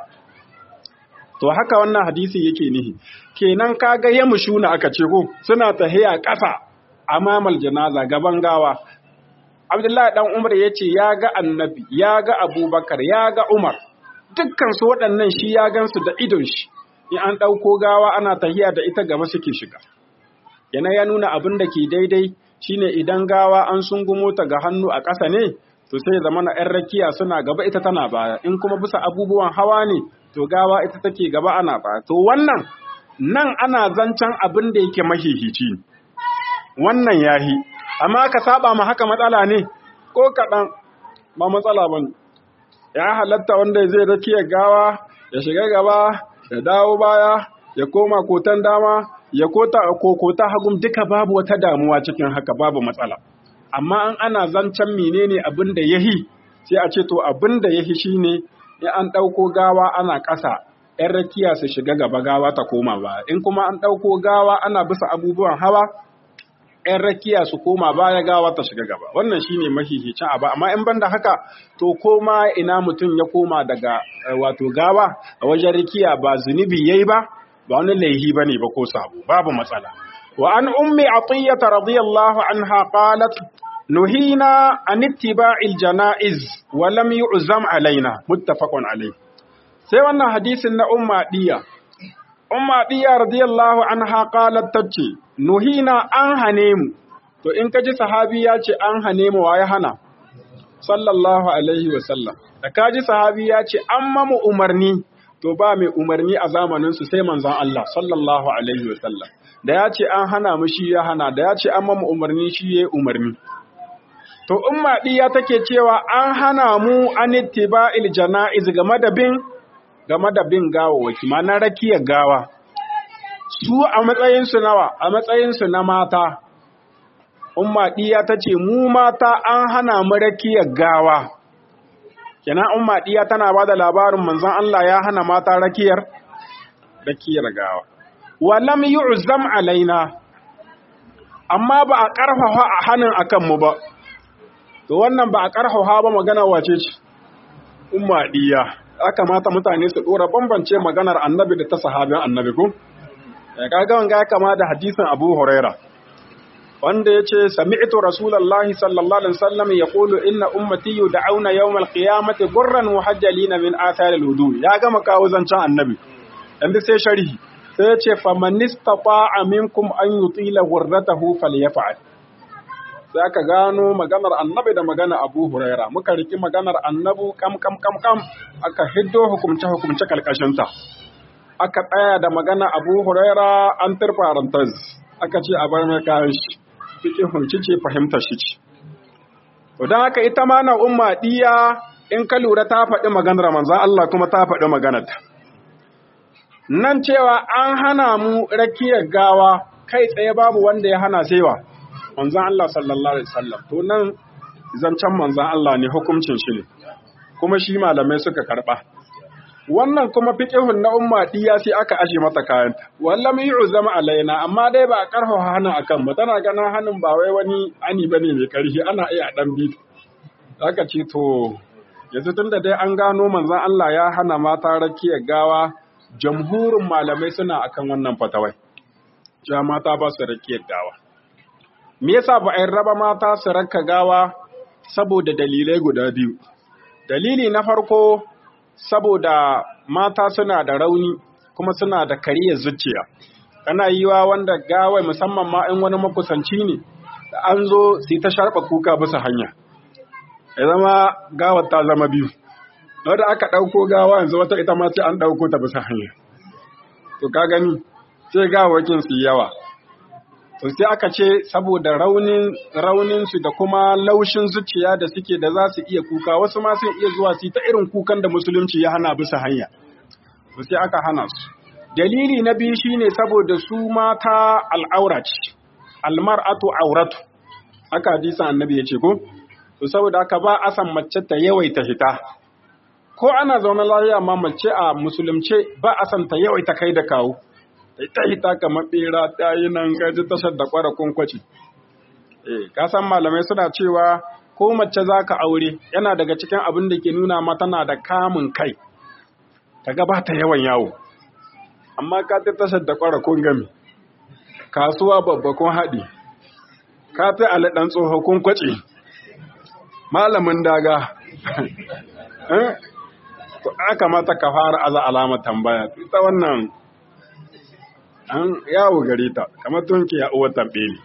to haka wannan hadisi yake nihi kenan kaga ya mushuna aka ce ko suna tahiya ƙasa amamal janaza gaban gawa Abdullahi dan Umar ya ce ya ga annabi ya ga Abubakar ya ga Umar dukkan su waɗannan shi ya gansu da idon shi in an ɗauko gawa ana tahiya da ita gaba suke shiga yana ya nuna abin da ke daidai shine idan gawa an sungumo ta ga hannu a ƙasa ne to sai zama na ‘yan rakiya suna gaba ita tana baya in kuma bisa abubuwan hawa ne to gawa ita take gaba ana baya to wannan nan ana zancen abin da yake mahihici wannan yahi amma ka saba ma haka matsala ne ko kaɗan ba matsala ba ne ya halatta wanda zai rakiya gawa ya shiga gaba ya dawo baya ya koma kotan dama ya kota kokota hagum duka babu wata damuwa cikin haka babu matsala amma an ana zancen menene abin da yahi sai a ce to abin da yahi shine in an ɗauko gawa ana ƙasa ‘yan rakiya su shiga gaba gawa ta koma ba in kuma an ɗauko gawa ana bisa abubuwan hawa ‘yan rakiya su koma baya gawa ta shiga gaba wannan shine mahihicin abu amma in banda haka to koma ina mutum ya koma daga wato gawa a wajen rikiya ba zunubi yayi ba ba wani laihi bane ba ko sabo babu matsala wa an ummi atiyya radiyallahu anha qalat nuhina an ittiba'il janaiz wa lam yu'zam alaina muttafaqun alayh sai wannan hadisin na umma diya umma diya radiyallahu anha qalat tace nuhina an hane mu to in kaji sahabi ya ce an hane mu waye hana sallallahu alaihi wa sallam da kaji sahabi ya ce an mamu umarni to ba mai umarni a zamaninsu sai manzan Allah sallallahu Alaihi wasallam da ya ce an hana mu shi ya hana da ya ce an mamu umarni shi ya umarni. To, in maɗiya take cewa an hana mu an ittiba'il jana'iz game da bin game da bin gawawaki ma na rakiyar gawa. Su a matsayinsu nawa, a matsayinsu na mata, umma ɗiya ta ce mu mata an hana mu rakiyar gawa. kenan umma diya tana bada labarin manzon Allah ya hana mata rakiyar rakiyar gawa wa lam yu'zam alaina amma ba a karfafa a hanin akan mu ba to wannan ba a karfafa ba magana wace ce umma diya ya kamata mutane su dora bambance maganar annabi da ta sahabin annabi ko ya kaga wanga ya kama da hadisin Abu Huraira wanda yace sami'tu rasulullahi sallallahu alaihi wasallam yaqulu inna ummati yud'auna yawm al-qiyamati gurran muhajjalina min athar al-wudu ya gama kawo zancen annabi yanzu sai sharhi sai yace faman istata'a minkum an yutila ghurratahu falyaf'al sai aka gano maganar annabi da magana abu huraira muka riki maganar annabu kam kam kam kam aka hiddo hukumce hukumce kalkashinta aka tsaya da magana abu huraira an turfarantaz aka ce a bar mai kayan shi fikihun ci ce fahimtar shi ce don haka ita ma na umma diya in ka lura ta faɗi maganar manzan Allah kuma ta faɗi maganarta nan cewa an hana mu rakiyar gawa kai tsaye babu wanda ya hana saiwa manzan Allah sallallahu Alaihi wasallam to nan zancen manzan Allah ne hukuncin shi ne kuma shi malamai suka karɓa wannan kuma fiƙihun na umma diya sai aka ashe mata kayanta wallam yi zama alaina amma dai ba a ƙarfa hannun akan ba tana ganin hannun ba wai wani ani bane mai ƙarfi ana iya ɗan bi aka ce to yanzu tun da dai an gano manzan Allah ya hana mata rakiyar gawa jamhurin malamai suna akan wannan fatawai cewa mata ba su rakiyar gawa Me yasa ba a raba mata su raka gawa saboda dalilai guda biyu. Dalili na farko saboda mata suna da rauni kuma suna da kariyar zuciya. Kana yiwa wanda gawai musamman ma in wani makusanci ne, da an zo su ta sharɓa kuka bisa hanya. Ya zama gawar ta zama biyu. Wadda aka ɗauko gawa yanzu wata ita ma sai an ɗauko ta bisa hanya. To ka gani, sai gawakin su yawa. to sai aka ce saboda raunin raunin su da kuma laushin zuciya da suke da za su iya kuka wasu ma sun iya zuwa su ta irin kukan da musulunci ya hana bisa hanya to sai aka hana su dalili na biyu shine saboda su mata al'aura ce almar'atu auratu aka hadisa annabi ya ce ko to saboda haka ba a san mace ta yawaita hita ko ana zaune lafiya ma mace a musulunce ba a san ta yawaita kai da kawo ita ita kamar bera ta yi nan gaji tashar da kwara kunkwaci. Eh, ka san malamai suna cewa ko mace za ka aure yana daga cikin abin da ke nuna ma tana da kamun kai, ta gaba ta yawan yawo. Amma ka ta tashar da kwara kun gami, kasuwa babba kun haɗi, ka ta alaɗan tsoho kun kwace, malamin daga. To, aka mata ka fara aza alamar tambaya, ita wannan an yawo gare ta kamar tunki ya uwa tambeli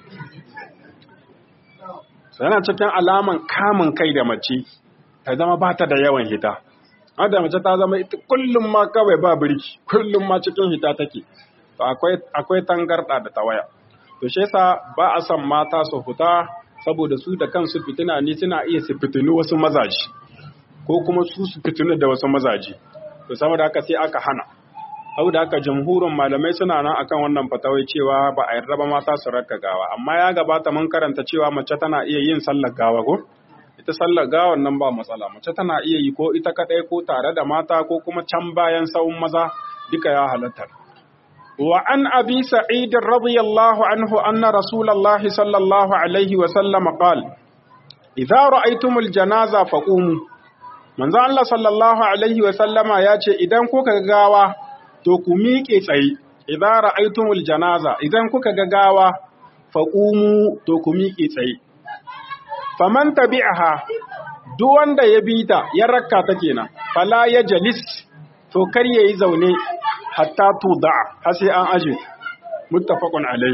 yana cikin alaman kamun kai da mace ta zama ba ta da yawan hita da mace ta zama ita kullum ma kawai ba birki kullum ma cikin hita take to akwai akwai tangarda da tawaya to shi yasa ba a son mata su fita saboda su da kansu fitina ne suna iya su fitinu wasu mazaji ko kuma su su fitinu da wasu mazaji to saboda haka sai aka hana da haka jamhurin malamai suna nan akan wannan fatawai cewa ba a yarda ba mata su raka gawa amma ya gabata mun karanta cewa mace tana iya yin sallar gawa ko ita sallar gawan nan ba matsala mace tana iya yi ko ita kadai ko tare da mata ko kuma can bayan sawun maza duka ya halatta wa an abi sa'id radiyallahu anhu anna rasulullahi sallallahu alaihi wa sallam qala idza ra'aytumul janaza faqumu manzo Allah sallallahu alaihi wa sallama ya ce idan kuka gawa to ku miƙe tsaye, idan ra'aitumul janaza, idan kuka ga gawa, faƙumu to ku miƙe tsaye. Faman tabi'aha, duk wanda ya bi ta, ya rakka ta kenan, fala ya jalis, to kar ya yi zaune, hatta tuda, har sai an aje, muttafaqun alai.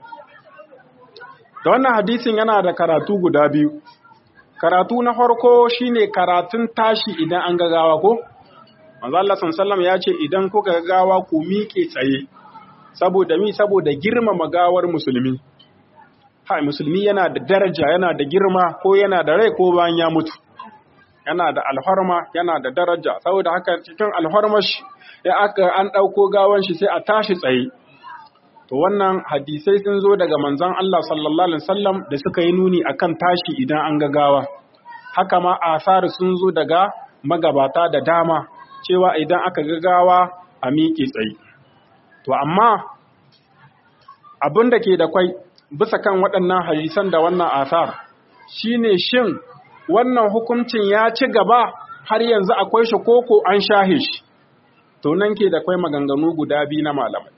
Da wannan hadisin yana da karatu guda biyu. Karatu na farko shine karatun tashi idan an ga gawa ko? manzo Allah sallallahu ya ce idan kuka gawa ku miƙe tsaye saboda mi saboda girmama gawar musulmi ha musulmi yana da daraja yana da girma ko yana da rai ko bayan ya mutu yana da alharma yana da daraja saboda haka cikin alharmash ya aka an ɗauko gawan shi sai a tashi tsaye to wannan hadisai sun zo daga manzon Allah sallallahu alaihi wasallam da suka yi nuni akan tashi idan an ga gawa haka ma asar sun zo daga magabata da dama cewa idan aka gagawa a miƙe tsaye. To, amma abin da ke da kwai bisa kan waɗannan hadisan da wannan asar shi ne shin wannan hukuncin ya ci gaba har yanzu akwai shi koko an shahe shi to nan ke da kwai maganganu guda biyu na malamai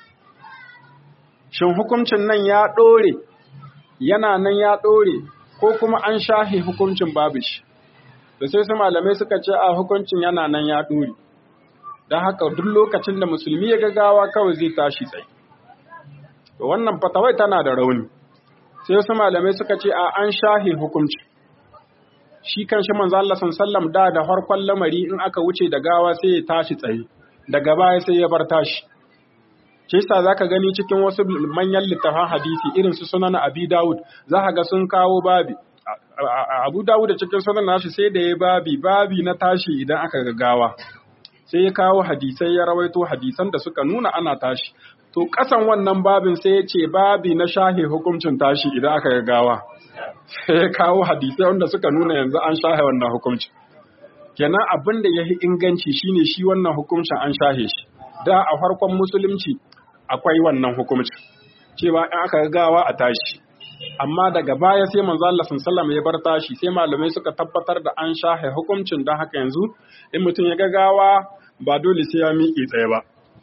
shin hukuncin nan ya ɗore yana nan ya ɗore ko kuma an shahe hukuncin babu shi da sai su malamai suka ce a hukuncin yana nan ya ɗore don haka duk lokacin da musulmi ya gagawa kawai zai tashi tsaye to wannan fatawai tana da rauni sai wasu malamai suka ce a an shahe hukunci shi kan shi manzo Allah sallam da da farkon lamari in aka wuce da gawa sai ya tashi tsaye daga baya sai ya bar tashi shi yasa zaka gani cikin wasu manyan littafan hadisi irin su sunan Abi Dawud zaka ga sun kawo babi Abu Dawud da cikin sunan nashi sai da ya babi babi na tashi idan aka ga gawa sai ya kawo hadisai ya rawaito hadisan da suka nuna ana tashi to kasan wannan babin sai ya ce babi na shahe hukuncin tashi idan aka ga gawa sai ya kawo hadisai wanda suka nuna yanzu an shahe wannan hukuncin kenan abin da ya fi inganci shine shi wannan hukuncin an shahe shi da a farkon musulunci akwai wannan hukuncin cewa in aka ga gawa a tashi amma daga baya sai manzo Allah sallallahu ya bar tashi sai malamai suka tabbatar da an shahe hukuncin don haka yanzu in mutum ya ga gawa ba dole sai ya miƙe tsaye ba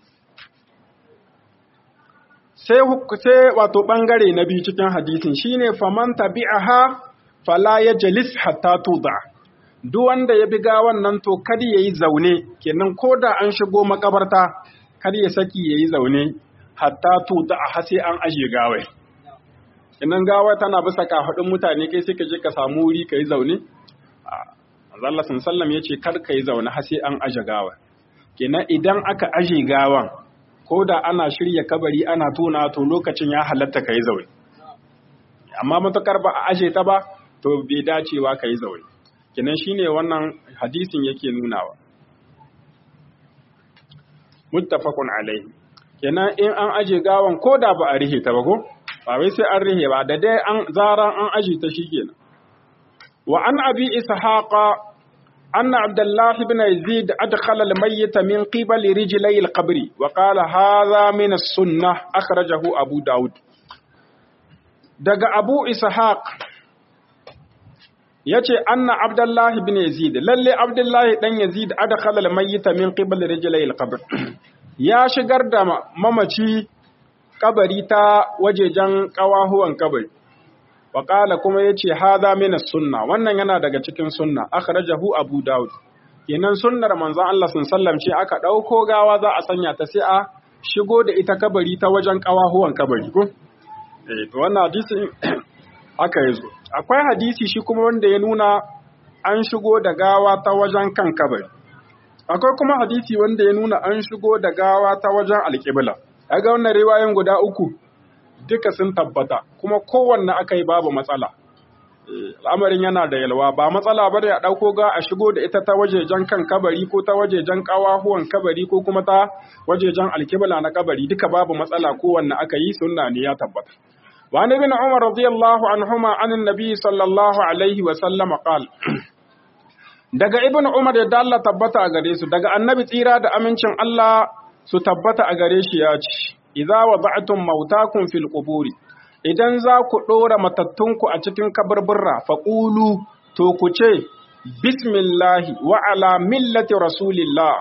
sai sai wato bangare na biyu cikin hadisin shine faman tabi'aha fala yajlis hatta tuda duk wanda ya bi gawan nan to kada yayi zaune kenan koda an shigo makabarta kada ya saki yayi zaune hatta tuda a sai an aje gawai kenan gawa tana bisa kafadin mutane kai sai ka je ka samu wuri kai zaune Allah sallallahu ya ce kar kai zaune har sai an aje gawa kenan idan aka aje gawan ko da ana shirya kabari ana tona to lokacin ya halatta ka yi zaune amma matukar ba a ashe ta ba to bai dacewa ka yi zaune kinan shine wannan hadisin yake nunawa muttafaqun alaihi kenan in an aje gawan ko da ba a rihe ta ba ko ba wai sai an rihe ba da dai an zaran an aje ta shikenan wa an abi ishaqa أن عبد الله بن يزيد أدخل الميت من قبل رجلي القبر وقال هذا من السنة أخرجه أبو داود دق أبو إسحاق yace anna abdullahi bin yazid lalle abdullahi dan yazid adkhala al-mayyita min qibal rijlai al-qabr ya shigar da mamaci kabari ta wajejen kawahuwan kabari Waƙala kuma ya ce, Haza mina sunna, wannan yana daga cikin sunna, aka rajahu Abu Dawud. Kenan sunnar manzon Allah sun sallam ce aka ɗauko gawa za a sanya ta sai a shigo da ita kabari ta wajen ƙawahuwan kabari ko? Eh, to wannan hadisi haka ya zo. Akwai hadisi shi kuma wanda ya nuna an shigo da gawa ta wajen kan kabari. Akwai kuma hadisi wanda ya nuna an shigo da gawa ta wajen alƙibla. Ga wannan riwayoyin guda uku, duka sun tabbata kuma kowanne aka yi babu matsala al'amarin yana da yalwa ba matsala ba da ya ɗauko ga a shigo da ita ta wajejen kan kabari ko ta wajejen ƙawahuwan kabari ko kuma ta wajejen alkibla na kabari duka babu matsala kowanne aka yi sunna ne ya tabbata وعن ابن عمر رضي الله عنهما عن النبي صلى الله عليه وسلم قال daga ibn Umar da Allah tabbata a gare su daga annabi tsira da amincin Allah su tabbata a gare shi ya ce idza wada'tum mautakum fil quburi idan za ku dora matattunku a cikin kaburburra faqulu to ku ce bismillahi wa ala millati rasulillah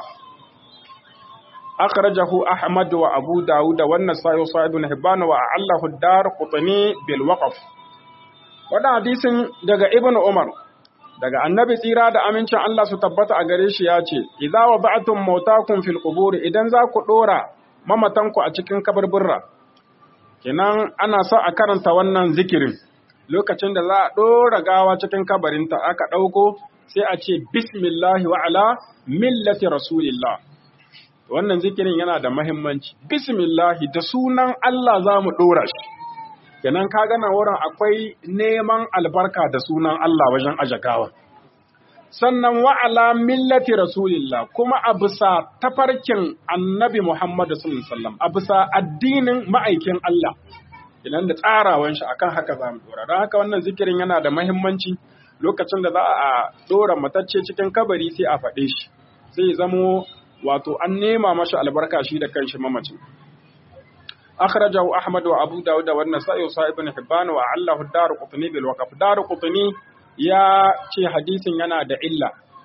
akhrajahu ahmad wa abu daud wa an-nasai wa sa'id ibn hibban wa allahu ad-dar qutni bil waqf wannan hadisin daga ibn umar daga annabi tsira da amincin Allah su tabbata a gare shi ya ce idza wada'tum mautakum fil quburi idan za ku dora mamatanku a cikin kabarburra kenan ana so a karanta wannan zikirin lokacin da za a ɗora gawa cikin kabarinta aka ɗauko sai a ce bismillahi wa ala millati rasulillah wannan zikirin yana da mahimmanci bismillahi da sunan Allah za mu ɗora shi kenan ka gana wurin akwai neman albarka da sunan Allah wajen aje gawa sannan wa'ala millati rasulillah kuma a bisa tafarkin annabi Muhammad sallallahu alaihi wasallam a bisa addinin ma'aikin Allah idan da tsarawan shi akan haka za mu dora don haka wannan zikirin yana da mahimmanci lokacin da za a dora matacce cikin kabari sai a faɗe shi sai zamo wato an nema mashi albarka shi da kanshi mamacin akhrajahu ahmad wa abu dawud wa an-nasa'i wa sa'ib ibn hibban wa allahu ad-dar qutni bil waqf dar qutni ya ce hadisin yana da illa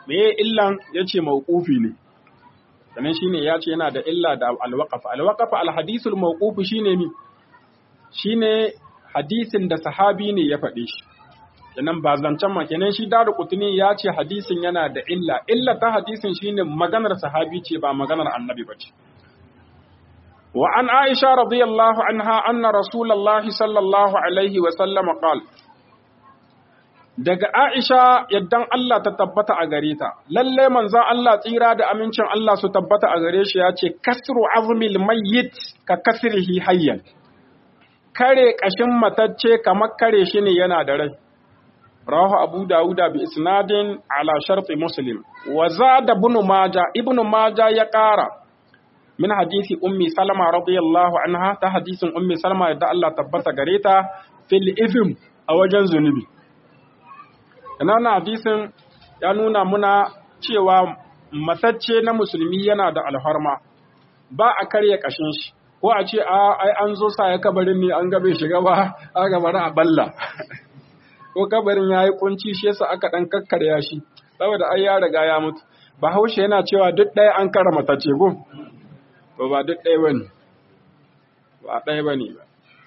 me illan yace mawqufi ne sannan shine yace yana da illa da alwaqaf alwaqaf alhadithul mawquf shine mi shine hadisin da sahabi ne ya faɗe shi kenan ba zancen ma kenan shi daru kutuni ya ce hadisin yana da illa illa ta hadisin shine maganar sahabi ce ba maganar annabi ba ce wa an aisha radiyallahu anha anna rasulullahi sallallahu alaihi wa sallam qala daga Aisha yaddan Allah ta tabbata a gare ta, lalle manzan Allah tsira da amincin Allah su tabbata a gare shi ya ce, Kasru azmil mayyit ka kasrihi hayyan, kare ƙashin matacce kamar kare shi ne yana da rai. Rahu Abu Dawuda bi isnadin ala sharti Muslim, wa da ibn Maja, ibn Maja ya ƙara min hadisi Ummi Salama radiyallahu anha ta hadisin Ummi Salama yadda Allah tabbata gare ta fil izm a wajen zunubi. Ina hadisin ya nuna muna cewa matacce na musulmi yana da alharma, ba a karya ƙashin shi, ko a ce a ai an zo sa ya kabarin ne an gabe shiga ba, a gabar a balla. ko kabarin ya yi kunci shi yasa aka ɗan kakkarya shi, saboda ai ya riga ya mutu. Bahaushe yana cewa duk ɗaya an kara matacce ko? To ba duk ɗaya ba ne, ba ɗaya ba ne ba.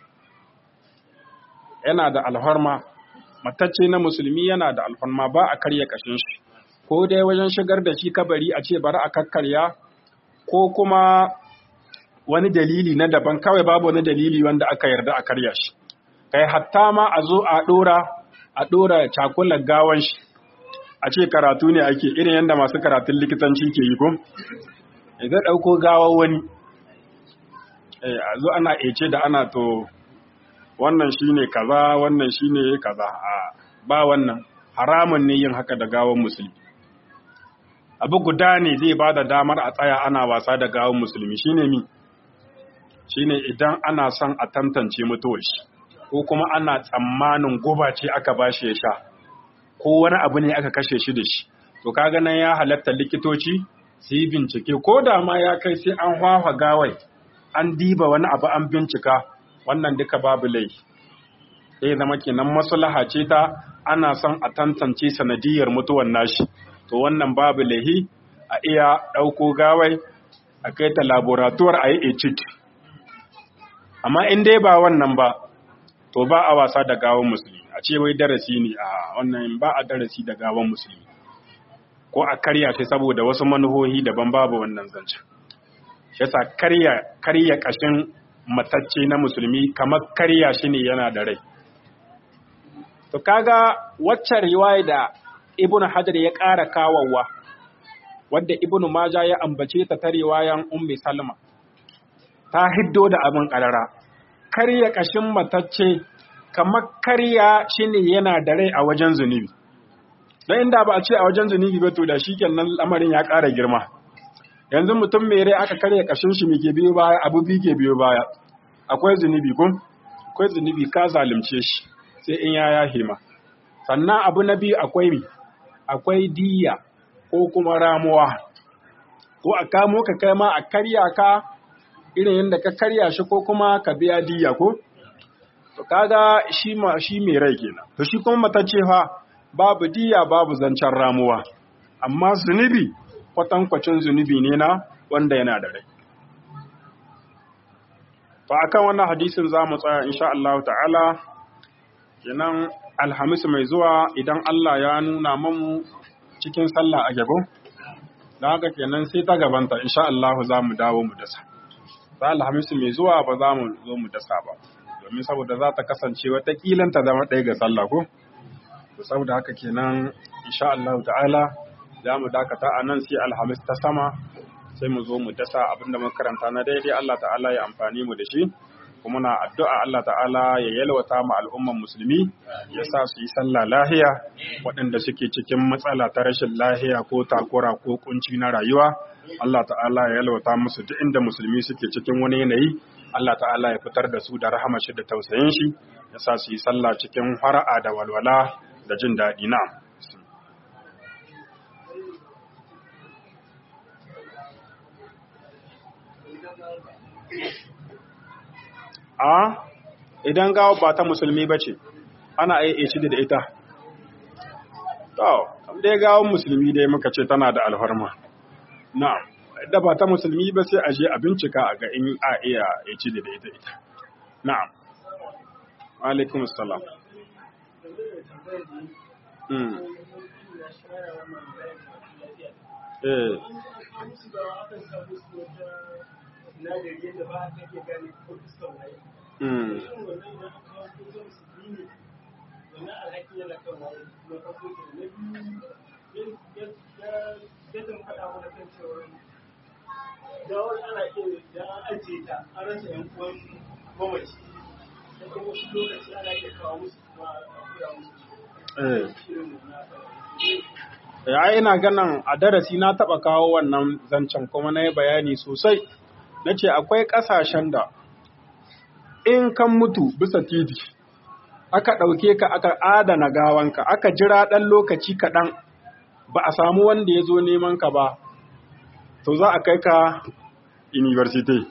Yana da alharma, matacce na musulmi yana da alfarma ba a karya kashin shi ko dai wajen shigar da shi kabari a ce bari a kakkarya ko kuma wani dalili na daban kawai babu wani dalili wanda aka yarda a karya shi kai hatta ma a zo a dora a dora cakulan gawan shi a ce karatu ne ake irin yadda masu karatun likitanci ke yi ko idan ɗauko gawar wani a zo ana ece da ana to wannan shine kaza wannan shine kaza a ba wannan haramun ne yin haka da gawan musulmi abu guda ne zai ba da damar a tsaya ana wasa da gawan musulmi shine mi shine idan ana son a tantance mutuwar shi ko kuma ana tsammanin guba ce aka bashi ya sha ko wani abu ne aka kashe shi da shi to kaga nan ya halatta likitoci su yi bincike ko da ma ya kai sai an hwafa gawai an diba wani abu an bincika wannan duka babu laifi sai zama kenan maslaha ce ta ana son a tantance sanadiyar mutuwan nashi to wannan babu laifi a iya ɗauko gawai a kai ta laboratuwar a yi ecid amma in dai ba wannan ba to ba a wasa da gawan musulmi a ce wai darasi ne a wannan ba a darasi da gawan musulmi ko a karya shi saboda wasu manuhohi daban babu wannan zancen shi yasa karya karya kashin matacce na musulmi kamar karya shi ne yana da rai to kaga waccan riwaya da ibnu hajar ya ƙara kawawa wadda ibnu maja ya ambace ta ta riwayan ummi salma ta hiddo da abin ƙarara karya kashin matacce kamar karya shi ne yana da rai a wajen zunubi don inda ba a ce a wajen zunubi ba to da shi kenan lamarin ya ƙara girma yanzu mutum mai rai aka karya kashin shi ke biyo baya abu biyu ke biyo baya akwai zunubi kun akwai zunubi ka zalunce shi sai in ya yahe ma sannan abu na biyu akwai mi akwai diya ko kuma ramuwa ko a kamo ka kai ma a karya ka irin yadda ka karya shi ko kuma ka biya diya ko to kaga shi ma shi mai rai kenan to shi kuma matacce fa babu diya babu zancen ramuwa amma zunubi kwatankwacin zunubi ne na wanda yana da rai. Ba a kan wannan hadisin za mu tsaya insha Allah ta'ala, kenan alhamis mai zuwa idan Allah ya nuna mamu cikin sallah a gabo, da haka kenan sai ta gabanta insha Allah za mu dawo mu dasa. Za alhamis mai zuwa ba za mu zo mu dasa ba, domin saboda za ta kasance watakilan ta zama ɗaya ga sallah ko? Saboda haka kenan insha Allah ta'ala za mu dakata a nan sai alhamis ta sama sai mu zo mu dasa abinda mun karanta na daidai Allah ta'ala ya amfani mu da shi kuma na addu'a Allah ta'ala ya yalwata mu al'umman musulmi ya sa su yi sallah lahiya waɗanda suke cikin matsala ta rashin lahiya ko takura ko kunci na rayuwa Allah ta'ala ya yalwata musu duk inda musulmi suke cikin wani yanayi Allah ta'ala ya fitar da su da rahama shi da tausayin shi ya sa su yi sallah cikin fara'a da walwala da jin daɗi na. a idan gawa ba ta musulmi ba ce ana iya ci da ita to dai gawon musulmi dai muka ce tana da alfarma na'am da ba ta musulmi ba sai a je a bincika a ga in a iya ya ci da ita ita na'am alaikum assalam mm eh mm gawar ana iya da an ajiye ta an rasa yan uwan mamaci da kuma wasu lokaci ana iya kawo musu kuma a kura musu eh shirin na ya ina ganin a darasi na taɓa kawo wannan zancen kuma na yi bayani sosai na ce akwai ƙasashen da in kan mutu bisa titi aka ɗauke ka aka adana gawanka aka jira ɗan lokaci kaɗan ba a samu wanda ya zo neman ka ba to za a kai ka university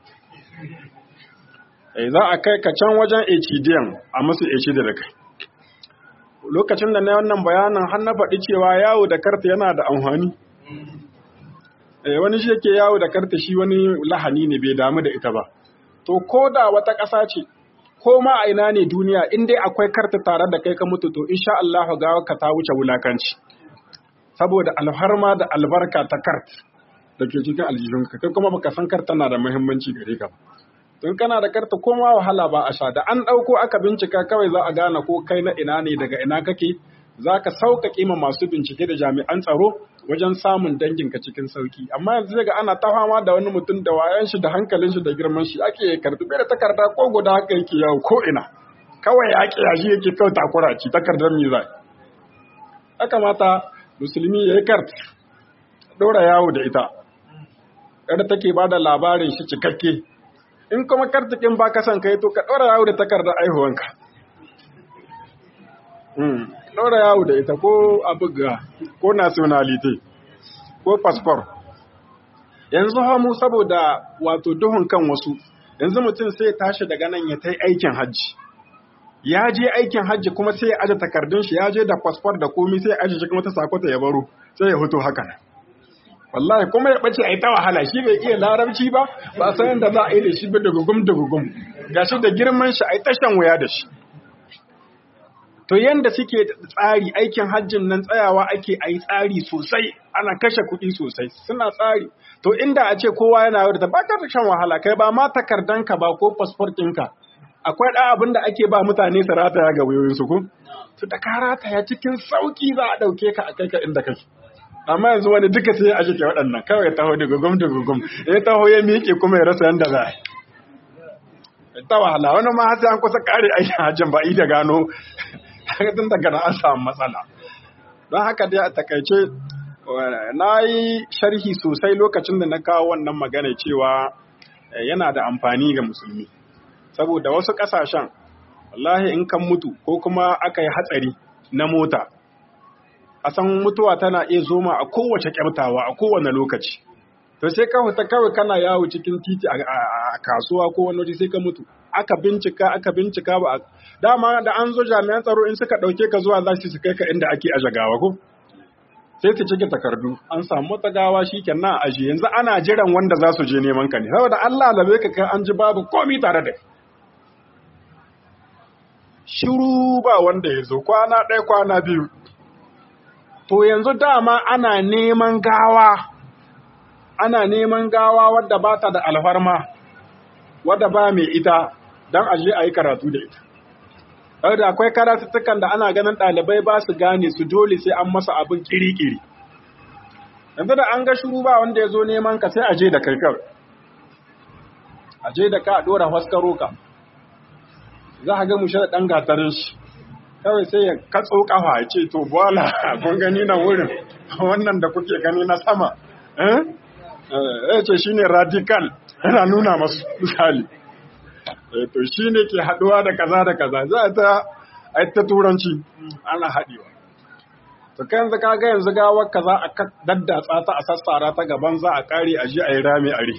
Eh, za a kai ka can wajen HDM a musu HD da kai lokacin da na wannan bayanin har na faɗi cewa yawo da karta yana da amfani eh wani shi yake yawo da karta shi wani lahani ne bai damu da ita ba to ko da wata ƙasa ce ko ma a ina ne duniya in dai akwai karta tare da kai ka mutu to insha Allah ga ka ta wuce wulakanci saboda alharma da albarka ta kart da ke cikin aljihunka kai kuma baka san karta na da muhimmanci gare ka ba in kana da karta koma wahala ba a sha da an ɗauko aka bincika kawai za a gane ko kai na ina ne daga ina kake za ka sauƙaƙe ma masu bincike da jami'an tsaro wajen samun danginka cikin sauƙi amma yanzu daga ana ta fama da wani mutum da wayan shi da hankalin shi da girman shi ake karɓi bai da takarda ko guda haka yake yawo ko ina kawai ya ƙi yashi yake kawai takura ci takardar me zai ya kamata musulmi ya yi kart ɗora yawo da ita kada take ba da labarin shi cikakke in kuma kartikin ba ka son kai to ka ɗora yawo da takardar aihuwanka ɗora yawo da ita ko abuga ko nationality ko passport yanzu hamu saboda wato duhun kan wasu yanzu mutum sai ya tashi daga nan ya tai aikin hajji ya je aikin hajji kuma sai ya aje takardun shi ya je da passport da komi sai ya aje shi kuma ta sakota ya baro sai ya fito haka nan wallahi kuma ya bace ai ta wahala shi bai iya larabci ba ba san yadda za a yi da shi ba da gugum da gugum gashi da girman shi ai tashan wuya da shi to yanda suke tsari aikin hajjin nan tsayawa ake ayi tsari sosai ana kashe kuɗi sosai suna tsari to inda a ce kowa yana yau da ba ka shan wahala kai ba ma takardanka ba ko passport ɗinka akwai ɗan abin da ake ba mutane su rataya ga wayoyinsu ko to da ka rataya cikin sauki za a ɗauke ka a kai ka inda kake amma yanzu wani duka sai a shike waɗannan kawai ya taho da gugum da gugum ya taho ya miƙe kuma ya rasa yanda za a yi ta wahala wani ma sai an kusa kare aikin hajjin ba da gano tun daga na an samu matsala don haka dai a takaice na yi sharhi sosai lokacin da na kawo wannan magana cewa yana da amfani ga musulmi saboda wasu ƙasashen wallahi in kan mutu ko kuma aka yi hatsari na mota a san mutuwa tana iya zoma a kowace kyamtawa a kowane lokaci to sai ka fita kawai kana yawo cikin titi a kasuwa ko wani waje sai ka mutu aka bincika aka bincika ba dama da an zo jami'an tsaro in suka dauke ka zuwa za su kai ka inda ake aje gawa ko sai su cike takardu an samu wata gawa shikenan a aje yanzu ana jiran wanda za su je neman ka ne saboda Allah labe ka kai an ji babu komai tare da shiru ba wanda ya zo kwana ɗaya kwana biyu to yanzu dama ana neman gawa ana neman gawa wadda ba ta da alfarma wadda ba mai ita don aje a yi karatu da ita. da akwai karatuttukan da ana ganin ɗalibai ba su gane su dole sai an masa abin kiri-kiri. Yanzu da an ga shuru ba wanda ya zo neman ka sai aje da kai kawai. Aje da ka a ɗora haskaro ka. Za a ga mushe da ɗan gatarin shi. Kawai sai ya katso ƙafa ya ce, To, bola, kun gani na wurin, wannan da kuke gani na sama. ya ce shi ne radical yana nuna masu misali to shi ne ke haɗuwa da kaza da kaza za a ta ta turanci ana haɗewa to kai yanzu kaga yanzu gawar ka za a daddatsa ta a sassara ta gaban za a ƙare a ji a yi rami are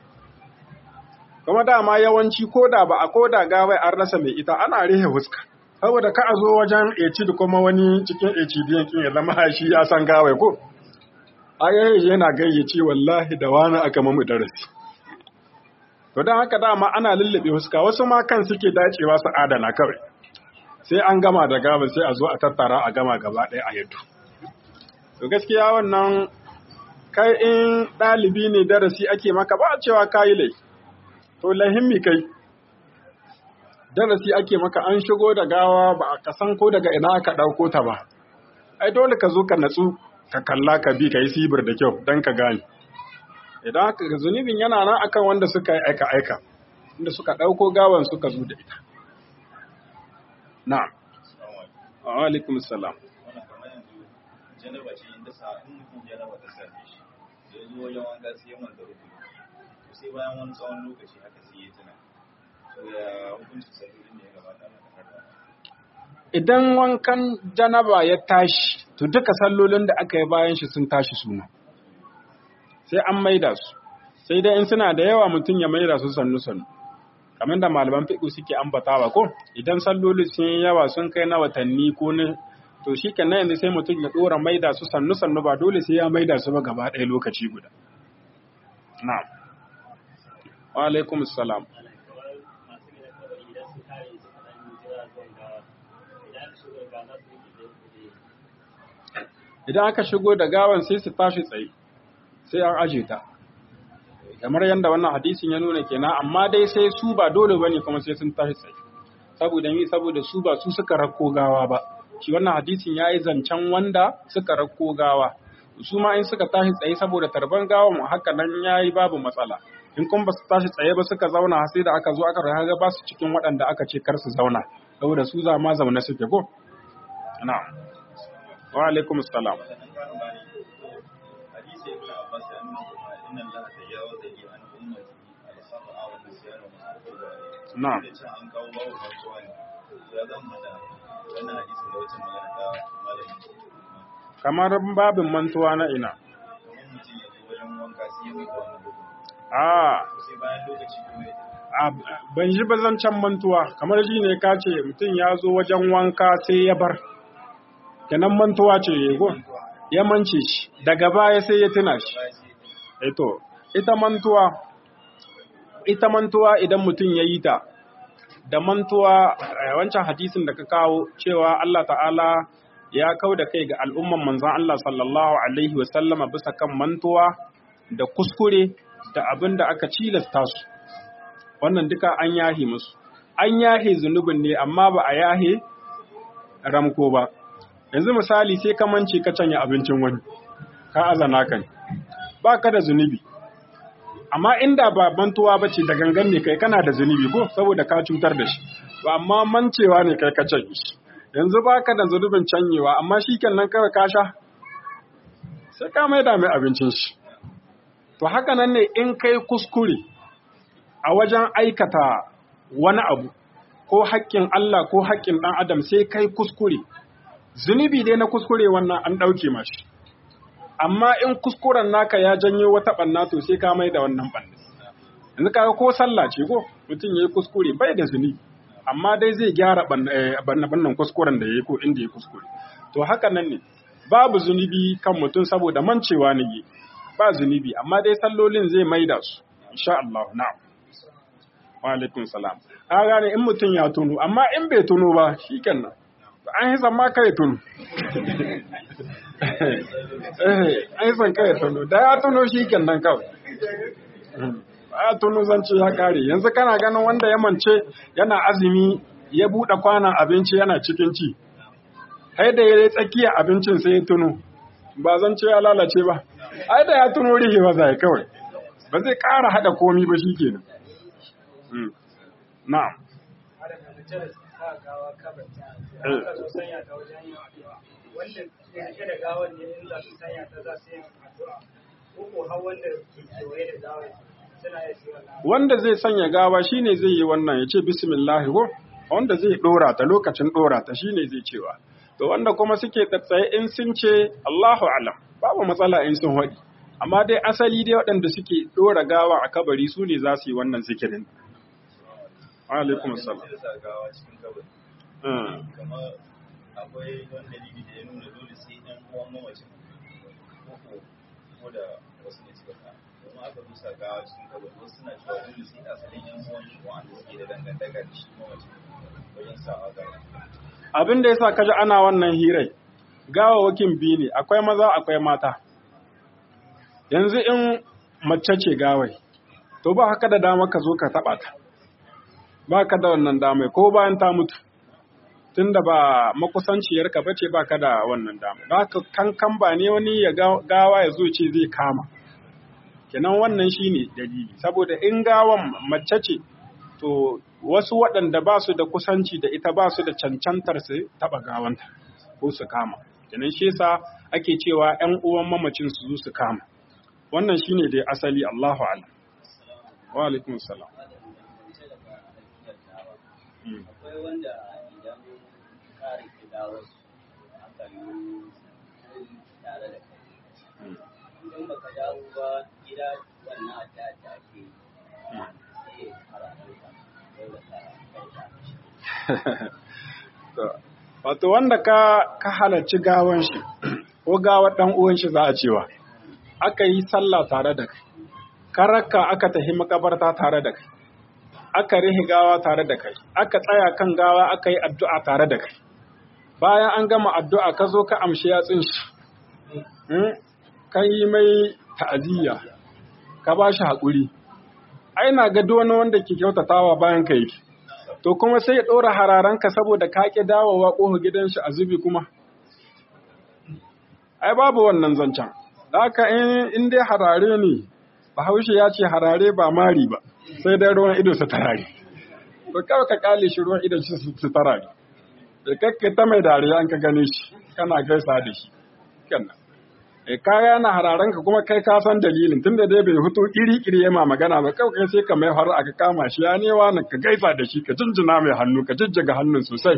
kuma dama yawanci ko da ba a ko da gawai an rasa mai ita ana rihe huska saboda ka a zo wajen eci da kuma wani cikin eci biyan kin ya zama shi ya san gawai ko ayayi yana gayyace wallahi da wani aka mamu darasi to don haka dama ana lullube huska wasu ma kan suke dacewa su adana kawai sai an gama da gaba sai a zo a tattara a gama gaba ɗaya a yadda to gaskiya wannan kai in ɗalibi ne darasi ake maka ba a cewa kayi lai to lahimmi kai darasi ake maka an shigo da gawa ba a kasan ko daga ina aka ɗauko ta ba ai dole ka zo ka natsu ka kalla ka bi ka yi sibir da kyau don ka gane idan haka zunubin yana nan akan wanda suka yi aika aika inda suka ɗauko gawan suka zo da ita na'am wa alaikum salam janaba ce inda sa in mutum janaba ta same shi da ya zo wajen wanka sai ya manta rukuni sai bayan wani tsawon lokaci haka sai ya tuna to ya hukunci sallolin da ya gabata na kasar idan wankan janaba ya tashi to duka sallolin da aka yi bayan shi sun tashi suna sai an maida su sai dai in suna da yawa mutum ya maida su sannu sannu kamar da malaman fiƙo suke ambatawa ko idan sallolin sun yi yawa sun kai na watanni ko na to shi kenan yanzu sai mutum ya ɗora maida su sannu sannu ba dole sai ya maida su ba gaba ɗaya lokaci guda na'am wa alaikum salam idan aka shigo da gawan sai su tashi tsaye sai an aje ta kamar yadda wannan hadisin ya nuna kenan amma dai sai su ba dole bane kuma sai sun tashi tsaye saboda ni saboda su ba su suka rakko gawa ba shi wannan hadisin ya yi zancen wanda suka rakko gawa su ma in suka tashi tsaye saboda tarban gawa mu haka nan ya yi babu matsala in kuma ba su tashi tsaye ba suka zauna sai da aka zo aka raga ba su cikin waɗanda aka ce kar su zauna saboda su za ma zaune suke ko na'am wa alaikum salam wannan karin bani hadisi ibn abbas ya nuna kuma inna allaha tajawaza li an ummati al-khata'a wa nisyan wa ma'ruf na'am da can an kawo babu rantsuwa ne ya zan hada wannan hadisi da wacce magana ta malamin kamar babin mantuwa na ina kamar mutum ya zo wajen wanka sai ya mai wannan gudu a sai bayan lokaci kuma ya a- ban ji bazancan mantuwa kamar shi ne ka ce mutum ya zo wajen wanka sai ya bar kenan mantuwa ce ya go ya mance shi daga baya sai ya tuna shi baya sai eto ita mantuwa ita mantuwa idan mutum ya yi ta da mantuwa eh, wancan hadisin da ka kawo cewa Allah ta'ala ya kau da kai ga al'umman manzan Allah sallallahu alaihi wasallama bisa kan mantuwa da kuskure da abin da aka cilasta su wannan duka an yahe musu an yahe zunubin ne amma ba a yahe ramko ba yanzu misali sai ka mance ka canya abincin wani ka azana kan ba ka da zunubi amma inda ba mantuwa ba ce da gangan ne kai kana da zunubi ko saboda ka cutar da shi ba amma mancewa ne kai ka canye shi yanzu ba ka da zunubin canyewa amma shi kenan kawai ka sha sai ka maida mai abincin shi to haka nan ne in kai kuskure a wajen aikata wani abu ko haƙƙin Allah ko haƙƙin ɗan adam sai kai kuskure zunubi dai na kuskure wannan an ɗauke mashi amma in kuskuren naka ya janyo wata ɓanna to sai ka mai da wannan ɓanna yanzu kaga ko sallah ce ko mutum ya yi kuskure bai da zunubi amma dai zai gyara ɓannan kuskuren da ya yi ko inda ya kuskure to haka nan ne babu zunubi kan mutum saboda mancewa ne ba zunubi amma dai sallolin zai maida su insha Allah na'am wa alaikum salam ka gane in mutum ya tuno amma in bai tuno ba shikenan an yi ma kai tuno eh an yi san kai tuno da ya tuno shikenan kawai a tuno zance ya kare yanzu kana ganin wanda ya mance yana azumi ya buɗe kwanan abinci yana cikin ci ai da ya tsakiya abincin sai ya tuno ba zance ya lalace ba ai da ya tuno rihe ba zai kawai ba zai ƙara haɗa komi ba shi kenan na'am Ada da mutum sa gawa kabarta. Eh. Aka zo sanya ta wajen yin addu'a. Wanda ke rike da gawar ne in za su sanya ta za su yin addu'a. Ko ko har wanda ke kewaye da gawar suna yin su wannan. wanda zai sanya gawa shine zai yi wannan ya ce bismillah ko wanda zai dora ta lokacin dora ta shine zai cewa to wanda kuma suke tsatsaye in sun ce Allahu alam babu matsala in sun haɗi amma dai asali dai waɗanda suke dora gawa a kabari su ne za su yi wannan zikirin alaikum assalam sai sa gawa cikin kabari kamar akwai wani dalili da ya nuna dole sai ɗan uwan mamacin ko ko da wasu ne suka sa domin aka dusa gawa cikin kabari wasu suna cewa dole sai asalin yan uwan shi wanda suke da dangantaka da shi mamacin wajen sawa gawa abin da yasa kaji ana wannan hirai gawawakin biyu ne akwai maza akwai mata yanzu in mace ce gawai to ba haka da dama ka zo ka taba ta ba ka da wannan damai ko bayan ta mutu tunda ba makusanciyarka ba ce ba ka da wannan dama ba ka kankan ba ne wani ya gawa ya zo ce zai kama kenan wannan shine dalili saboda in gawan mace ce to wasu waɗanda ba su da kusanci da ita ba su da cancantar su taɓa gawanta ko su kama kenan shi yasa ake cewa ƴan uwan mamacin su zo su kama wannan shine dai asali Allahu a'lam wa alaikum salam akwai wanda idan kare gidawar aka yi tare da kai idan baka dawo ba gida wannan adda ta ake sai karatunka dole ka kai Wato wanda ka ka halarci gawan shi ko gawar dan uwan shi za a cewa aka yi sallah tare da kai karaka aka tafi makabarta tare da kai aka rihi gawa tare da kai aka tsaya kan gawa aka yi addu'a tare da kai bayan an gama addu'a ka zo ka amshi yatsun shi ka yi mai ta'aziyya ka ba shi haƙuri ai na ga wani wanda ke kyautatawa bayan ka yake to kuma sai ya ɗora hararanka saboda ka ƙi dawowa ƙofa gidan shi a zubi kuma ai babu wannan zancen da haka in dai harare ne bahaushe ya ce harare ba mari ba sai dai ruwan ido su tarare to kawai ka kale shi ruwan ido su tarare da kakka ta mai dariya an ka gane shi kana gaisa da shi kenan e kaya na hararan ka kuma kai ka san dalilin tunda dai bai hutu iri iri yama magana ba kawai sai ka mai har aka kama shi ya newa na ka gaisa da shi ka jinjina mai hannu ka jijjiga hannun sosai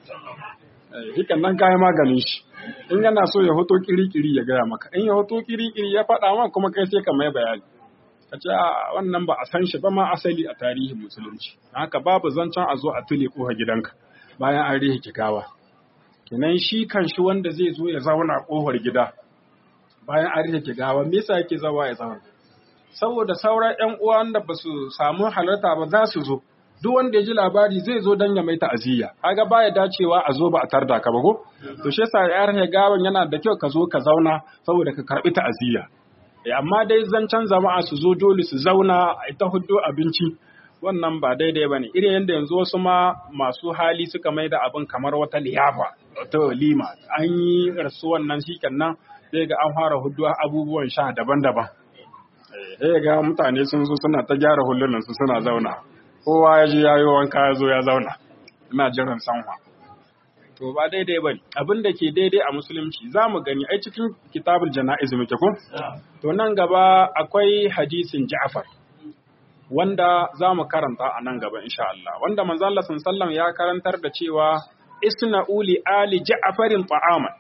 hikan nan kayan maganin shi in yana so ya hoto kiri-kiri ya gaya maka in ya hoto kiri-kiri ya faɗa ma kuma kai sai ka mai bayani ka ce a wannan ba a san shi ba ma asali a tarihin musulunci haka babu zancen a zo a tule koha gidanka bayan an rihe gawa kenan shi kan shi wanda zai zo ya zauna kohar gida bayan an rihe gawa me yasa yake zawa ya zauna saboda sauran ƴan uwan da ba su samu halarta ba za su zo duk wanda ya ji labari zai zo don ya mai ta'aziyya kaga baya dacewa a zo ba a tarda ka ba ko to shi yasa ya rihe gawan yana da kyau ka zo ka zauna saboda ka karbi ta'aziyya amma dai zancen jama'a su zo dole su zauna a ita hudu abinci wannan ba daidai ba ne irin yadda yanzu wasu ma masu hali suka mai da abin kamar wata liyafa wata walima an yi rasu wannan shi nan zai ga an fara hudu abubuwan sha daban-daban sai ga mutane sun zo suna ta gyara hulunan su suna zauna kowa ya je yayi wanka ya zo ya zauna ina jiran sanwa to ba daidai ba abin da ke daidai a musulunci za mu gani ai cikin kitabul jana'iz muke ko to nan gaba akwai hadisin Ja'far wanda za mu karanta a nan gaba insha Allah wanda manzo Allah sallallahu ya karantar da cewa isna uli ali Ja'farin ta'aman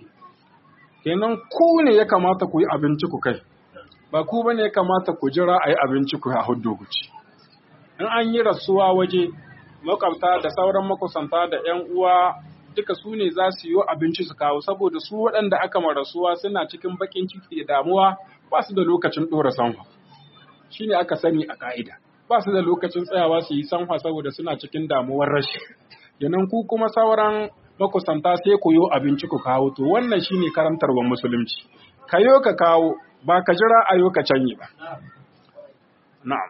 kenan ku ne ya kamata ku yi abinci ku kai ba ku bane ya kamata ku jira a yi abinci ku a huddo ku ci in an yi rasuwa waje makwabta da sauran makusanta da 'yan uwa duka su ne za su yi abinci su kawo saboda su waɗanda aka marasuwa suna cikin bakin ciki da damuwa ba su da lokacin ɗora sanwa shi ne aka sani a ƙa'ida ba su da lokacin tsayawa su yi sanwa saboda suna cikin damuwar rashi yanan ku kuma sauran makusanta sai ku yi abinci ku kawo to wannan shi ne karantarwar musulunci ka yo ka kawo ba ka jira a yo ka canye ba na'am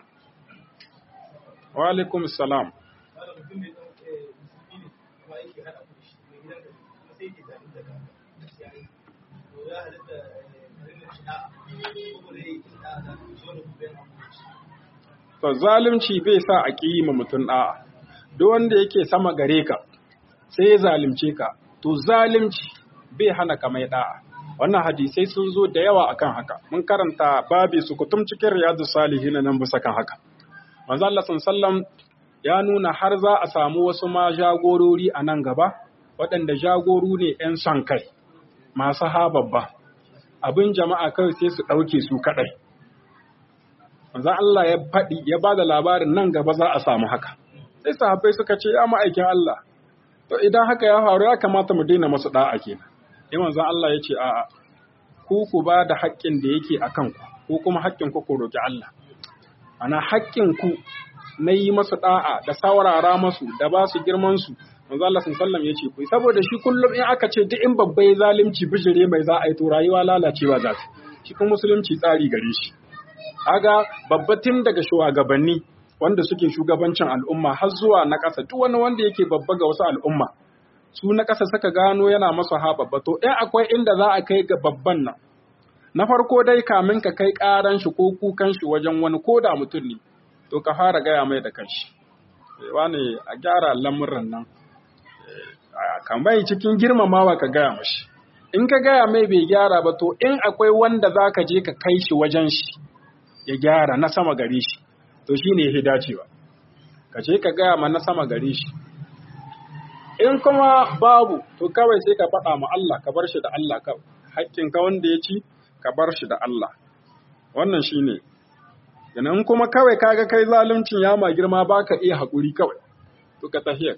wa alaikum salam To zalunci bai sa a ƙi ma mutum ɗa'a, duk wanda yake sama gare ka, sai ya zalunce ka, to zalunci bai hana ka mai ɗa'a. Wannan hadisai sun zo da yawa akan haka, mun karanta babi su kutum cikin riyadu salihin nan bisa kan haka. Manzo Allah sallam ya nuna har za a samu wasu ma jagorori a nan gaba, waɗanda jagoru ne ‘yan son kai, masu ha babba. abin jama'a kawai sai su ɗauke su kaɗai. Manzo Allah ya faɗi ya ba da labarin nan gaba za a samu haka. Sai sahabbai suka ce ya ma'aikin Allah, to idan haka ya faru ya kamata mu daina masu da'a kenan sai manzon Allah ya ce a'a ku ku ba da haƙƙin da yake akan ku ko kuma haƙƙin ku ku roki Allah ana haƙƙin ku na yi masu da'a da saurara masu da ba su girman su manzo Allah sallallahu ya ce ku saboda shi kullum in aka ce duk in babbai zalunci bijire mai za a yi to rayuwa lalacewa za ta shi kuma musulunci tsari gare shi kaga babbatin daga shugabanni wanda suke shugabancin al'umma har zuwa na ƙasa duk wani wanda yake babba ga wasu al'umma su na ƙasa suka gano yana masa ha babba to in akwai inda za a kai ga babban nan na farko dai kamin ka kai ƙaran shi ko kukan shi wajen wani ko da mutum ne to ka fara gaya mai da kanshi wani a gyara lamuran nan kan bai cikin girmamawa ka gaya mashi in ka gaya mai bai gyara ba to in akwai wanda za ka je ka kai shi wajen shi ya gyara na sama gare shi to shi ne ya dacewa ka ce ka gaya ma na sama gare shi in kuma babu to kawai sai ka faɗa ma Allah ka bar shi da Allah kawai haƙƙin ka wanda ya ci ka bar shi da Allah wannan shi ne in kuma kawai kaga kai zaluncin ya ma girma baka iya haƙuri kawai to ka tahiyar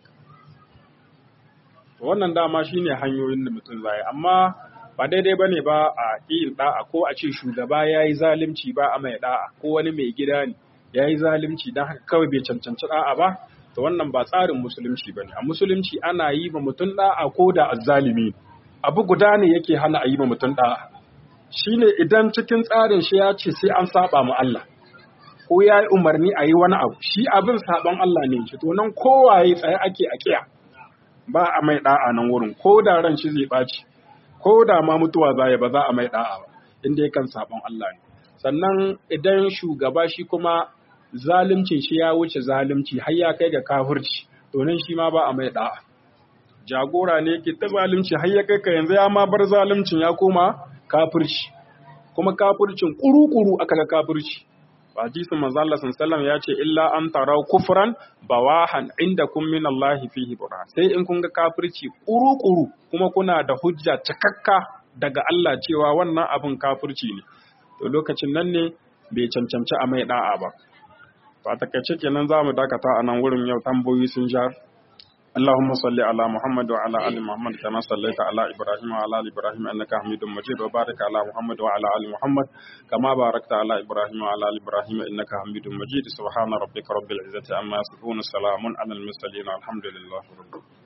wannan dama shine hanyoyin da mutum zai amma ba daidai bane ba a yin da'a ko a ce shugaba yayi zalunci ba a mai da'a ko wani mai gida ne yayi zalunci dan haka kawai bai cancanci da'a ba to wannan ba tsarin musulunci bane a musulunci ana yi ma mutum da'a ko da azzalimi abu guda ne yake hana a yi ma mutum da'a shine idan cikin tsarin shi ya ce sai an saba ma Allah ko ya yi umarni a yi wani abu shi abin saban Allah ne shi to nan kowaye tsaye ake a kiya ba a mai da'a nan wurin ko da ran shi zai ɓaci ko da ma mutuwa za ba za a mai da'a ba inda yakan sabon Allah ne sannan idan shugaba shi kuma zaluncin shi ya wuce zalunci har ya kai ga kafirci to nan shi ma ba a mai da'a jagora ne ke ta zalunci har ya kai ka yanzu ya ma bar zaluncin ya koma kafirci kuma kafircin kuru-kuru aka ga kafirci hadisin manzo Allah sallallahu ya ce illa an tarau kufran bawahan indakum min Allah fihi burhan sai in kun ga kafirci kuru-kuru kuma kuna da hujja cikakka daga Allah cewa wannan abin kafirci ne to lokacin nan ne bai cancanci a mai da'a ba ba takaice kenan zamu dakata a nan wurin yau tambayoyi sun ja اللهم صل على محمد وعلى ال محمد كما صليت على ابراهيم وعلى ال ابراهيم انك حميد مجيد وبارك على محمد وعلى ال محمد كما باركت على ابراهيم وعلى ال ابراهيم انك حميد مجيد سبحان ربك رب العزه عما يصفون سلام على المرسلين الحمد لله رب العالمين